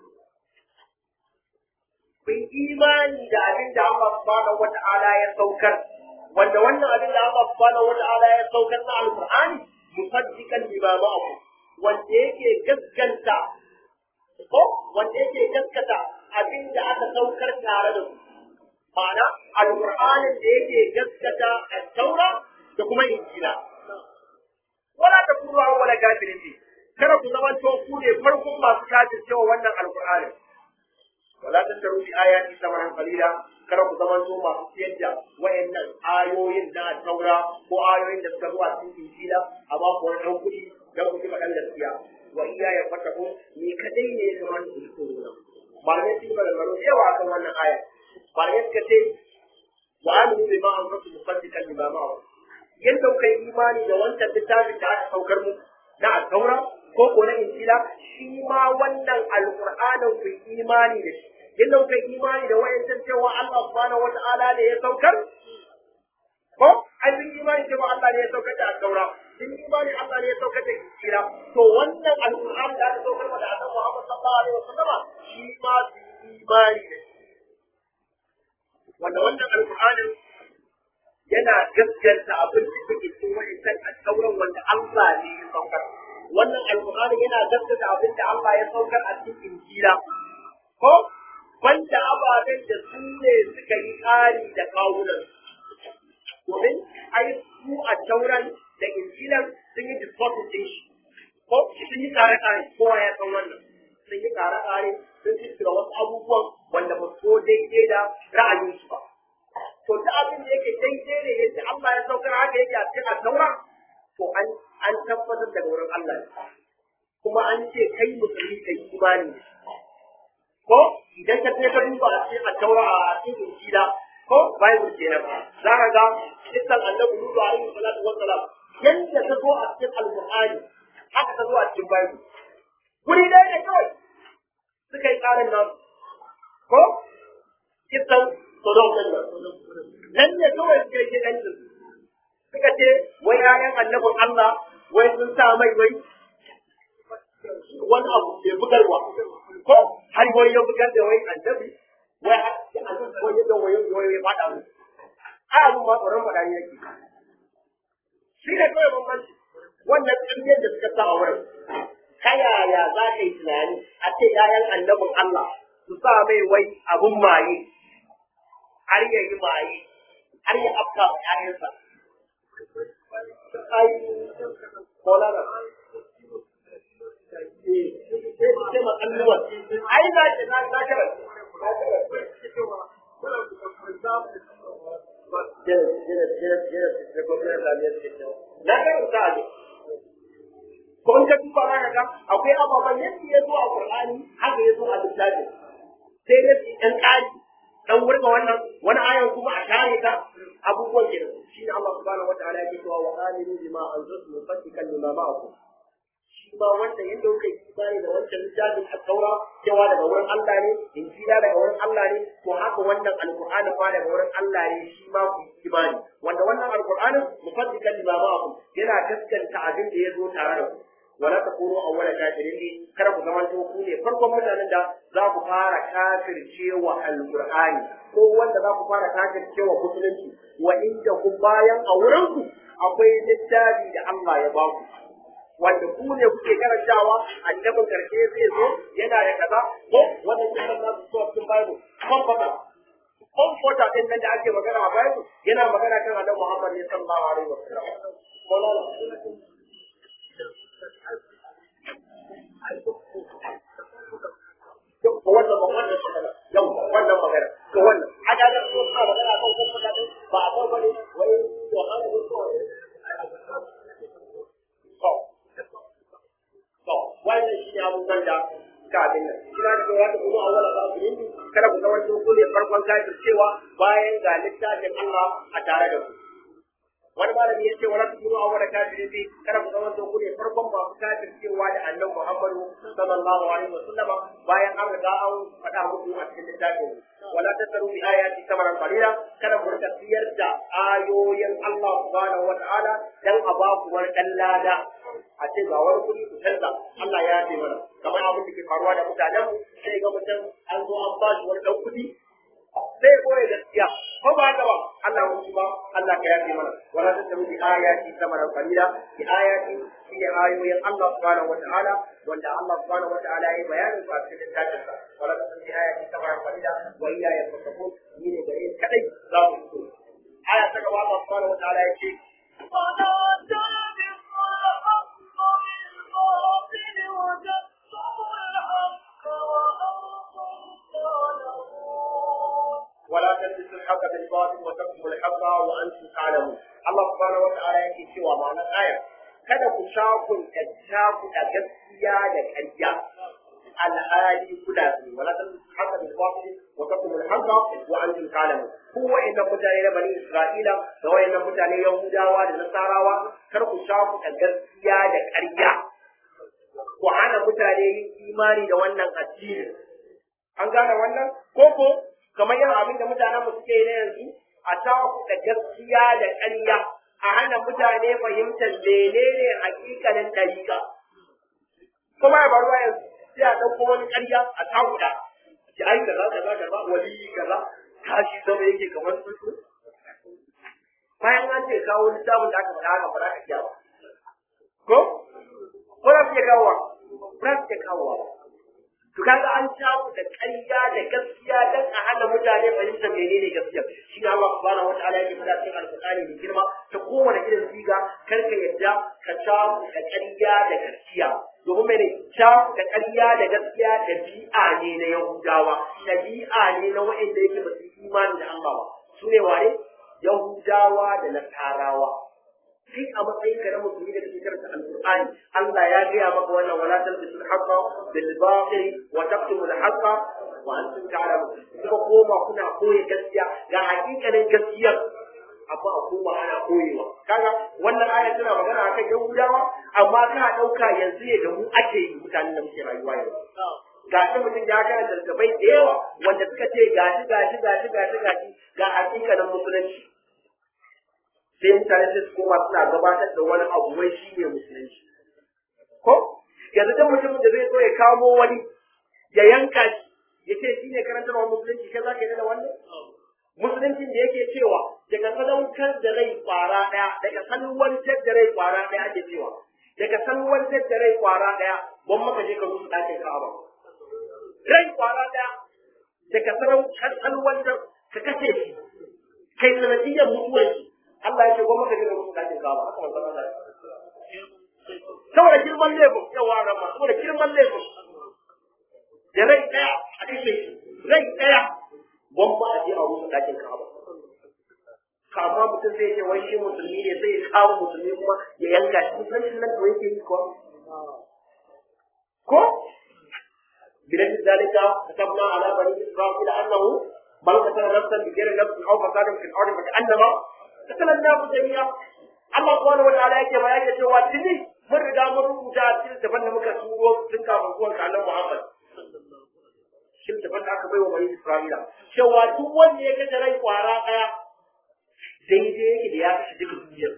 kun imani da abin da Allah subhanahu wa ta'ala ya saukar wanda wannan abin da Allah subhanahu wa ta'ala ya saukar na alqur'ani musaddiqan lima ma'akum wanda yake gaskanta ko wanda yake gaskata abin da aka saukar tare da su ma'ana alqur'anin da yake gaskata at-taura da kuma injila wala takunu awwala kafirin bi kada ku zama to ku ne farkon masu kafir cewa wannan alqur'ani wala tattaru bi ayati samanan qalila kada ku zama to masu siyar da wayannan ayoyin na taura ko ayoyin da suka zo a cikin injila amma ko wani dan kuɗi dan ku ji faɗan gaskiya wa iya ya fata ko ni kadai ne ya kamata ku ji tsoro na malamai sun yi maganganu da yawa akan wannan aya malamai suka ce wa aminu bi ma anzaltu musaddiqan lima ma'a yadda kuka yi imani da wancan littafin da aka saukar mu na al-taura ko ko na injila shi ma wannan alqur'anin ku yi imani da shi yadda kuka yi imani da wayancan cewa Allah subhanahu wata'ala ne ya saukar ko ai sun yi imani cewa Allah ne ya saukar da al-taura sun yi imani Allah ne ya saukar da injila to wannan alqur'ani da aka saukar da Annabi Muhammad sallallahu alaihi wasallama shi ma su yi imani da shi wanda wannan alqur'anin yana gaskanta abin da take cikin wa'insan alƙawuran wanda Allah ne ya saukar. Wannan alƙur'ani yana gaskata abin da Allah ya saukar a cikin Injila. Ko banda ababen da su ne suka yi ƙari da kawunan. Domin ai su a tauran da Injilan sun yi discourse ɗin shi. Ko sun yi ƙare-ƙare kowa ya san wannan. Sun yi ƙare-ƙare sun fiskira wasu abubuwan wanda ba su daidai da ra'ayinsu ba. to ta abin da yake daidai ne yadda Allah ya saukar haka yake a cikin addaura to an an tabbatar daga wurin Allah ne kuma an ce kai musulmi kai imani ne ko idan ka je ka duba a cikin addaura a cikin injila ko bible kenan za ka ga kisan annabi Nuhu alaihi salatu wassalam yanda ta zo a cikin alqur'ani haka ta zo a cikin bible guri ɗaya ne kawai suka yi tsarin nan ko kisan sodom din nan nan ne kawai suka yi kidancin suka ce wai ƴaƴan annabin Allah wai sun sa mai wai wani abu bai bugarwa ko har wani ya bugar da wai annabi wai annabi wai ya wai wai ya fada mu a abu ma tsoron fada ne yake shi ne kawai bambanci wannan tsirgin da suka sa a wurin ta yaya za ka yi tunani a ce ƴaƴan annabin Allah su sa mai wai abun maye har ya yi maye har ya afka wa ƴaƴansa ai kolana sai ma kalluwa ai na ce na na kara na karanta a ko in ka duba za ka ga akwai ababen yadda ya zo a Qur'ani haka ya zo a littafin sai dai su ɗan ƙari dan wurga wannan wani ayan kuma a share ta abubuwan ke shi ne Allah subhanahu wa ta'ala yake cewa wa aminu bima anzaltu musaddiqan lima ma'akum shi ma wanda yadda kuka yi imani da wancan littafin at-taura cewa daga wurin Allah ne injila daga wurin Allah ne to haka wannan alqur'ani ma daga wurin Allah ne shi ma ku yi imani wanda wannan alqur'anin musaddiqan lima ma'akum yana gaskanta abin da ya zo tare da ku wala takunu awwala kafirin ne kada ku zamanto ku ne farkon mutanen da za ku fara kafircewa alqur'ani ko wanda za ku fara kafircewa musulunci wa inda ku bayan a wurin ku akwai littafi da Allah ya ba ku wanda ku ne kuke karantawa annabin karshe zai zo yana da kaza ko wannan kisan na su zuwa cikin bible comforter comforter din nan da ake magana a bible yana magana kan annabi Muhammad ne sallallahu alaihi wasallam ko wannan wannan magana yau wannan magana to wannan a ga da ko ka magana kan ko ka ba a ba bane wai to hana ne ko to to wannan shi ne abubuwan da ka abin nan kina da wata kuma a wala ba su yin kada ku zama ku ne farkon kafir cewa bayan ga littafin Allah a tare da ku wani malami ya ce wala tukunu awwala kafirin bi kada ku zama ku ne farkon masu kafir cewa da annabi Muhammadu sallallahu alaihi wasallama bayan an riga an faɗa muku a cikin littafin wala tasaru bi ayati samaran qalila kada ku rika siyar da ayoyin Allah subhanahu wa ta'ala dan a ba ku wani dan lada a ce ga wani kuɗi ku canza Allah ya yafe mana kamar abin da ke faruwa da mutanen mu sai ga mutum an zo an ba shi wani dan kuɗi sai koyi gaskiya ko ba haka ba Allah mu ba Allah ka yafe mana wala tasaru bi ayati samaran qalila bi ayati shi ne ayoyin Allah subhanahu wa ta'ala wanda Allah subhanahu wa ta'ala ya bayanin su a cikin littafin sa wala tasaru bi ayati samaran qalila wa iya ya fasabu ni ne gare kadai za mu fito aya ta gaba Allah subhanahu wa ta'ala ya ce ولا تلبسوا الحق بالباطل ولا تلبسوا الحق بالباطل وتكتموا الحق وتكتموا الحق وانتم تعلمون الله سبحانه وتعالى yake cewa ma'anar aya kada ku shakun da shaku da gaskiya da ƙarya alhali kuna sani wala talbisul haqqa bil batil wa taqtumul haqqa wa antum ta'lamun ku wa'annan mutane na bani isra'ila da wa'annan mutane yahudawa da nasarawa kar ku shaku da gaskiya da ƙarya ku hana mutane yin imani da wannan addini an gane wannan koko kamar yin abin da mutanen mu suke yi na yanzu a shaku da gaskiya da ƙarya a hana mutane fahimtar menene hakikalin ɗariƙa kuma ya faruwa yanzu sai a ɗauko wani ƙarya a takuda ki ai kaza kaza kaza wali kaza tashi zama yake kamar tsuntsu bayan an ce kawo littafin da aka faɗa haka ba za ka iya ba ko ko za su iya kawowa ba za su iya kawowa ba to kaga an shawo da ƙarya da gaskiya dan a hana mutane fahimtar menene gaskiya shi ne Allah subhanahu wataala yake faɗa cikin alƙur'ani mai girma ta kowane irin siga kar ka yadda ka shawo da ƙarya da gaskiya domin mene shawo da ƙarya da gaskiya ɗabi'a ne na Yahudawa ɗabi'a ne na waɗanda yake ba su yi imani da Allah ba su ne wane Yahudawa da Nasarawa kai a matsayin ka na musulmi da kake karanta alqur'ani Allah ya gaya maka wannan wala talbisu al-haqqa bil batil wa taqtumu al-haqqa wa antum ta'lamun kuma koma kuna koyi gaskiya ga hakikalin gaskiyar amma a koma ana koyewa kaga wannan aya tana magana akan yahudawa amma kana dauka yanzu ne da mu ake yi mutanen da muke rayuwa yanzu gashi mutum ya karanta littattafai da yawa wanda suka ce gashi gashi gashi gashi gashi ga hakikanin musulunci sai mutane sai su koma suna gabatar da wani abu wai shi ne musulunci ko yanzu duk mutumin da zai so ya kamo wani ya yanka shi ya ce shi ne karantarwa musulunci kai za ka yi da wannan musuluncin da yake cewa daga sadaukar da rai kwara ɗaya daga salwantar da rai kwara ɗaya ake cewa daga salwantar da rai kwara ɗaya ban maka je ka rusu ɗakin ka'aba rai kwara ɗaya daga salwantar ka kashe shi kai sanadiyyar mutuwar shi Allah ya ce ban maka je ka rusu ɗakin ka'aba haka wannan Allah saboda girman laifin yawa rama saboda girman laifin da rai ɗaya a kashe shi rai ɗaya gwamma a je a rusa ɗakin kaba kama mutum zai ce wai shi musulmi ne sai ya kawo musulmi kuma ya yanka shi musulmi nan da yake yi kuwa ko bilan zalika katabna ala bani isra'ila annahu man qatala nafsan bi ghairi nafsin aw fasadin fil ardi fa annama qatala an-nafs jami'a Allah subhanahu wa ta'ala yake bayani da cewa tuni mun riga mun rubuta a cikin daban da muka turo tun kafin zuwan kalan Muhammad shin da da aka bai wa bani Isra'ila cewa duk wanda ya kashe rai kwara daya daidai yake da ya kashe duka duniya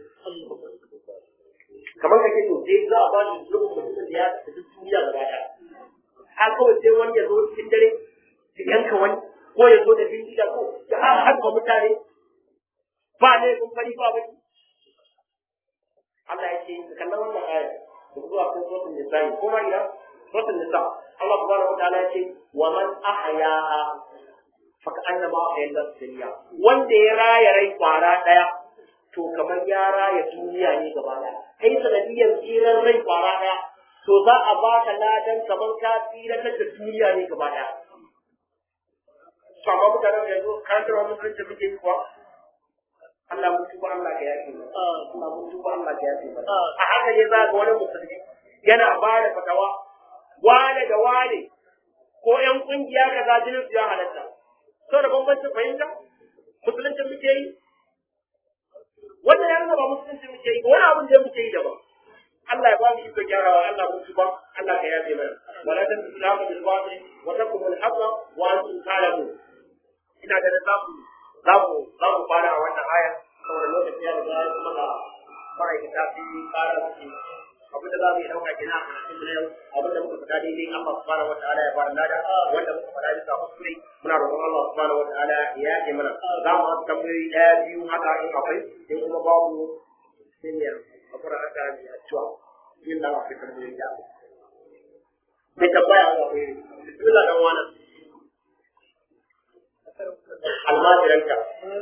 kamar kake to dai za a ba shi lokacin mutum da ya kashe duk duniya gaba daya har kawai sai wani ya zo cikin dare ya yanka wani ko ya zo da bindiga ko ya harba mutane ba ne kun fari ba baki Allah ya ce ka kallon wannan aya da zuwa kan suratul nisa kuma ina suratul nisa Allah subhanahu wa ta'ala ya ce wa man ahyaha fa ka'annama ahya dunya wanda ya raya rai kwara daya to kamar ya raya duniya ne gaba daya kai sanadiyar tsiran rai kwara daya to za a baka ladan kamar ka tsiratar da duniya ne gaba daya Sama mutanen yanzu karantarwa musulunci muke yi kuwa Allah mun tuba Allah ka yafe mu Allah mun tuba Allah ka yafe mu a haka ne za ga wani musulmi yana ba da fatawa wane da wane ko ƴan kungiya kaza jinin su ya halatta to da bambancin fahimta musulunci muke yi wannan ya nuna ba musulunci muke yi wani abin da muke yi daban Allah ya ba mu iko gyarawa Allah mun tuba Allah ka yafe mana wala tan islamu bil batil wa takum al haqqa wa antum ta'lamun ina da zamu za mu za mu fara a wannan aya saboda lokaci ya riga ya kuma da ma'aikata sun yi ƙara su abin da za mu yi ɗauka kenan a karatun mu na yau abin da muka faɗa daidai Allah subhanahu wa ta'ala ya ba da lada wanda muka faɗa bisa kuskure muna roƙon Allah subhanahu wa ta'ala ya yaƙe mana za mu haɗa tambayoyi ɗaya biyu haka in akwai in kuma babu sai ne a fara aka yi a cewa yin da akwai tambayoyi da mai tambaya a akwai bismillah dan wani almajiranka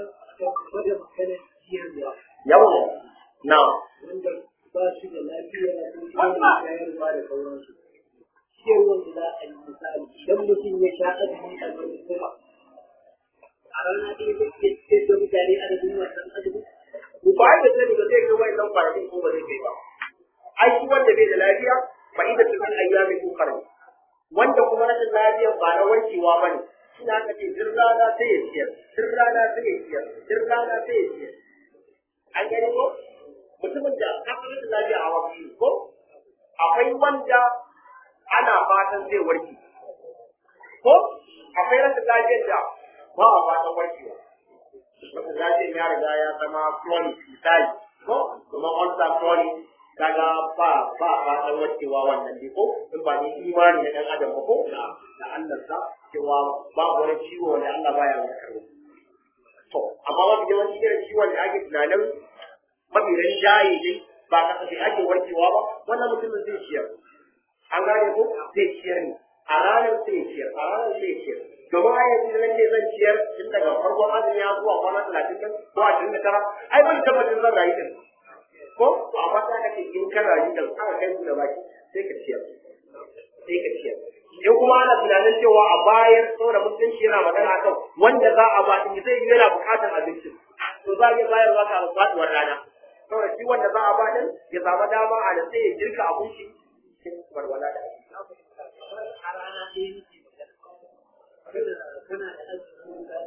yawon na wanda ba su da lafiya ko kuma shayarwa da sauransu. Ciyarwar da za a yi misali idan mutum ya sha azumi a wani kuma a rana ɗaya zai iya ciyar da mutane adadin wannan azumi. ba da sani ba zai kai wani nan kwanakin ko ba zai kai ba ai shi wanda bai da lafiya ba ida cikin ayyamin kokar wanda kuma rashin lafiya ba na wankewa ba ne ina ka ce duk rana sai ya ciyar duk rana sai ya ciyar duk rana sai ya ciyar an gani ko mutumin da ka san rashin lafiya a wasu ko akwai wanda ana fatan zai warke ko akwai rashin lafiyar da ba a fatan warkewa rashin lafiyar ya riga ya zama chronic misali ko kuma ulcer chronic kaga ba ba fatan warkewa wannan dai ko in ba ni imani na dan adam ba ko da da Allah sa cewa babu wani ciwo wanda Allah baya warkarwa to amma wani yawanci irin ciwon da ake tunanin mafi rinjaye dai ba kasafai ake warkewa ba wannan mutumin zai ciyar an gane ko zai ciyar ne a ranar sai ya ciyar a ranar sai ya ciyar domin a yanzu nan ne zan ciyar tun daga farkon azumi ya zuwa kwana talatin ɗin ko ashirin da tara ai ban tabbatar zan rayu ɗin ko to amma sai aka ce in ka rayu ɗin aka kai su da baki sai ka ciyar sai ka ciyar in kuma ana tunanin cewa a bayar saboda musulunci yana magana kan wanda za a ba in zai yi yana buƙatar abincin to za a iya bayarwa ka faɗuwar rana saboda shi wanda za a ba din ya samu dama a da sai ya girka abinci cikin walwala da A rana ɗaya nake magana. Kana kana da azumi da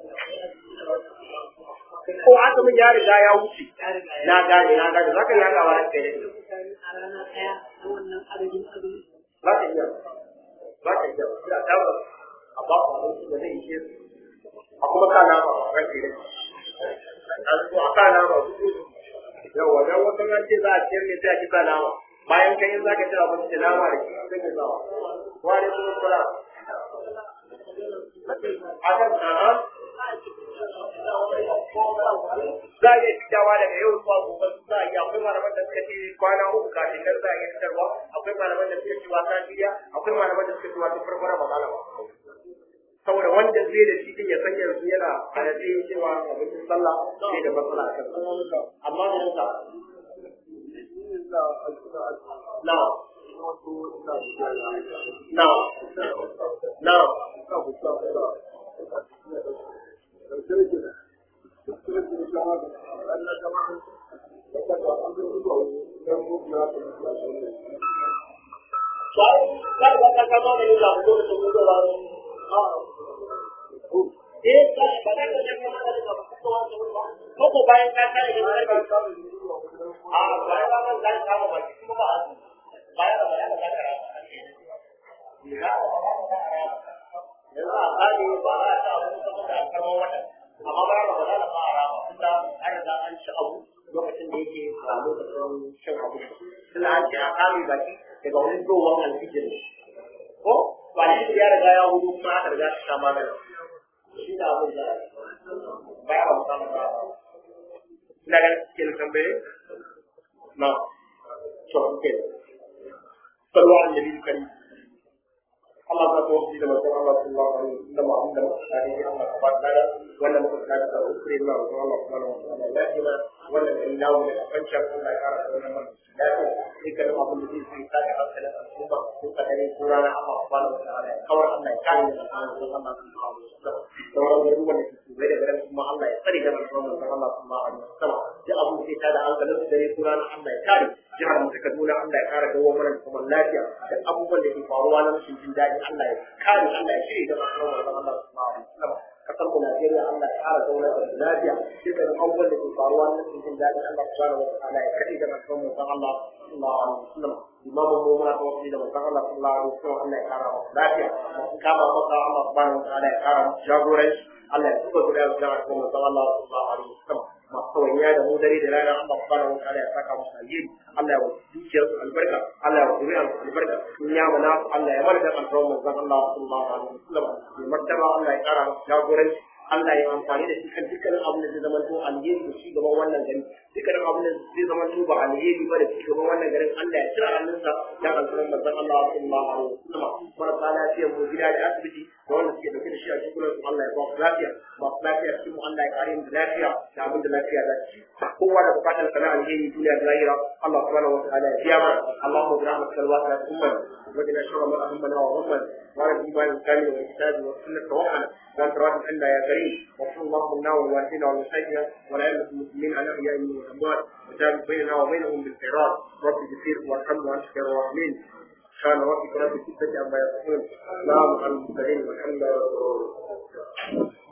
ko azumin ya riga ya wuce ya riga ya na gane na gane zaka yi haka ba da kai da mutane a rana ɗaya na wannan adadin azumi. za ka iya za ka iya tabbas a ba ku abinci da zai ishe su a kuma sa nama a kan shi a zo a sa nama yawa dan wasu an ce za a ciyar ne sai a ki sa nama bayan kai za ka ci abinci da nama da shi sai ka sa wa alaikum assalam akan a'a za a iya fitawa daga yau zuwa gobe za a iya akwai malaman da suka ce kwana uku kafin nan za a iya fitarwa akwai malaman da suka ce wasa biya akwai malaman da suka ce wata farko na magana ba saboda wanda zai da shi din ya san yanzu yana a yanzu yin cewa abincin sallah sai da matsala a kan amma da yanka na na na Bayan ka riga ka kama da yin zaɓi lokacin mutuwa eh ba ba da ka je kuma da ka fito ko ko bayan ka kare da ka a bayan ka man zai kama ba kuma ba bayan da bayan da ka kara ya yanzu a kare ba a ta abu saboda karman wata amma ba da ba da ba a rama tunda an riga an ci abu lokacin da yake a lokacin shan abu tunda an ce a kame baki daga wani zuwan alfijir ko ba shi ya riga ya hudu kuma aka riga ta magana shi da abin da ba ya ba ba ina ganin cikin tambaye na to ke salwa an nabi karim Allah ta ko shi da manzon Allah sallallahu alaihi wasallam amma da mutane Allah ta barka da wannan mutum da ta ukure na manzon Allah subhanahu wa ta'ala ya ji ma wannan in dawo da kancin Allah ya kara da wannan lafiya dukkan abin da zai sai ka da hankalin al'umma ko kadare ko rana Allah subhanahu wa ta'ala kawai Allah ya kare da manzon Allah sallallahu alaihi wasallam sauran garuruwan da ke bai da garin kuma Allah ya tsare da manzon Allah sallallahu alaihi wasallam duk abin sai ta da hankalin su dare ko rana Allah ya kare jihar mu ta Kaduna Allah ya kara dawo mana da kuma lafiya da abubuwan da ke faruwa na rashin jin daɗi Allah ya kare Allah ya shirya da manzon Allah sallallahu alaihi wasallam kasar mu Najeriya Allah ya kara zauna da lafiya dukkan abubuwan da ke faruwa na rashin jin daɗi Allah subhanahu wa ta'ala ya kare da manzon Allah sallallahu alaihi wasallam imamu mu muna da wasu da manzon Allah sallallahu alaihi wasallam Allah ya kara masa lafiya masu kama masa Allah subhanahu wa ta'ala ya kara masa jagoranci Allah ya tuba guda da jama'a kuma manzon Allah sallallahu alaihi wasallam masu kawaiya da mu dare da rana Allah subhanahu wa ta'ala ya saka musu alheri Allah ya wa dukiyar su albarka Allah ya wa zuriyar su albarka in ya mana Allah ya mana da alfawan manzon Allah sallallahu alaihi wasallam mai martaba Allah ya kara masa jagoranci Allah ya amfani da shi kan dukkanin abin da zai zama to alheri da shi gaban wannan gari dukkanin abin da zai zama to ba alheri ba da shi gaban wannan garin Allah ya cira hannunsa dan alfawan manzon Allah sallallahu alaihi wasallam marasa lafiyar mu gida da asibiti da wanda suke dauke da shi a cikin su Allah ya ba su lafiya ba su lafiya cikin mu Allah ya kare mu da lafiya da abin da lafiya za ci kowa da bukatar sana alheri duniya da lahira Allah subhanahu wa ta'ala ya biya mana Allahumma bi rahmatika al-wasi'at umman وقنا شر ما أهمنا وهمنا وعلى الإيمان الكامل والكتاب والسنة توحنا وأنت راض عنا يا كريم وصل الله منا والوالدين والمشايخنا والأئمة المسلمين على الأحياء والأموات وجعل بيننا وبينهم بالخيرات رب كثير وارحم وأنت خير الراحمين كان ربك رب العزة عما يصفون سلام على المرسلين والحمد لله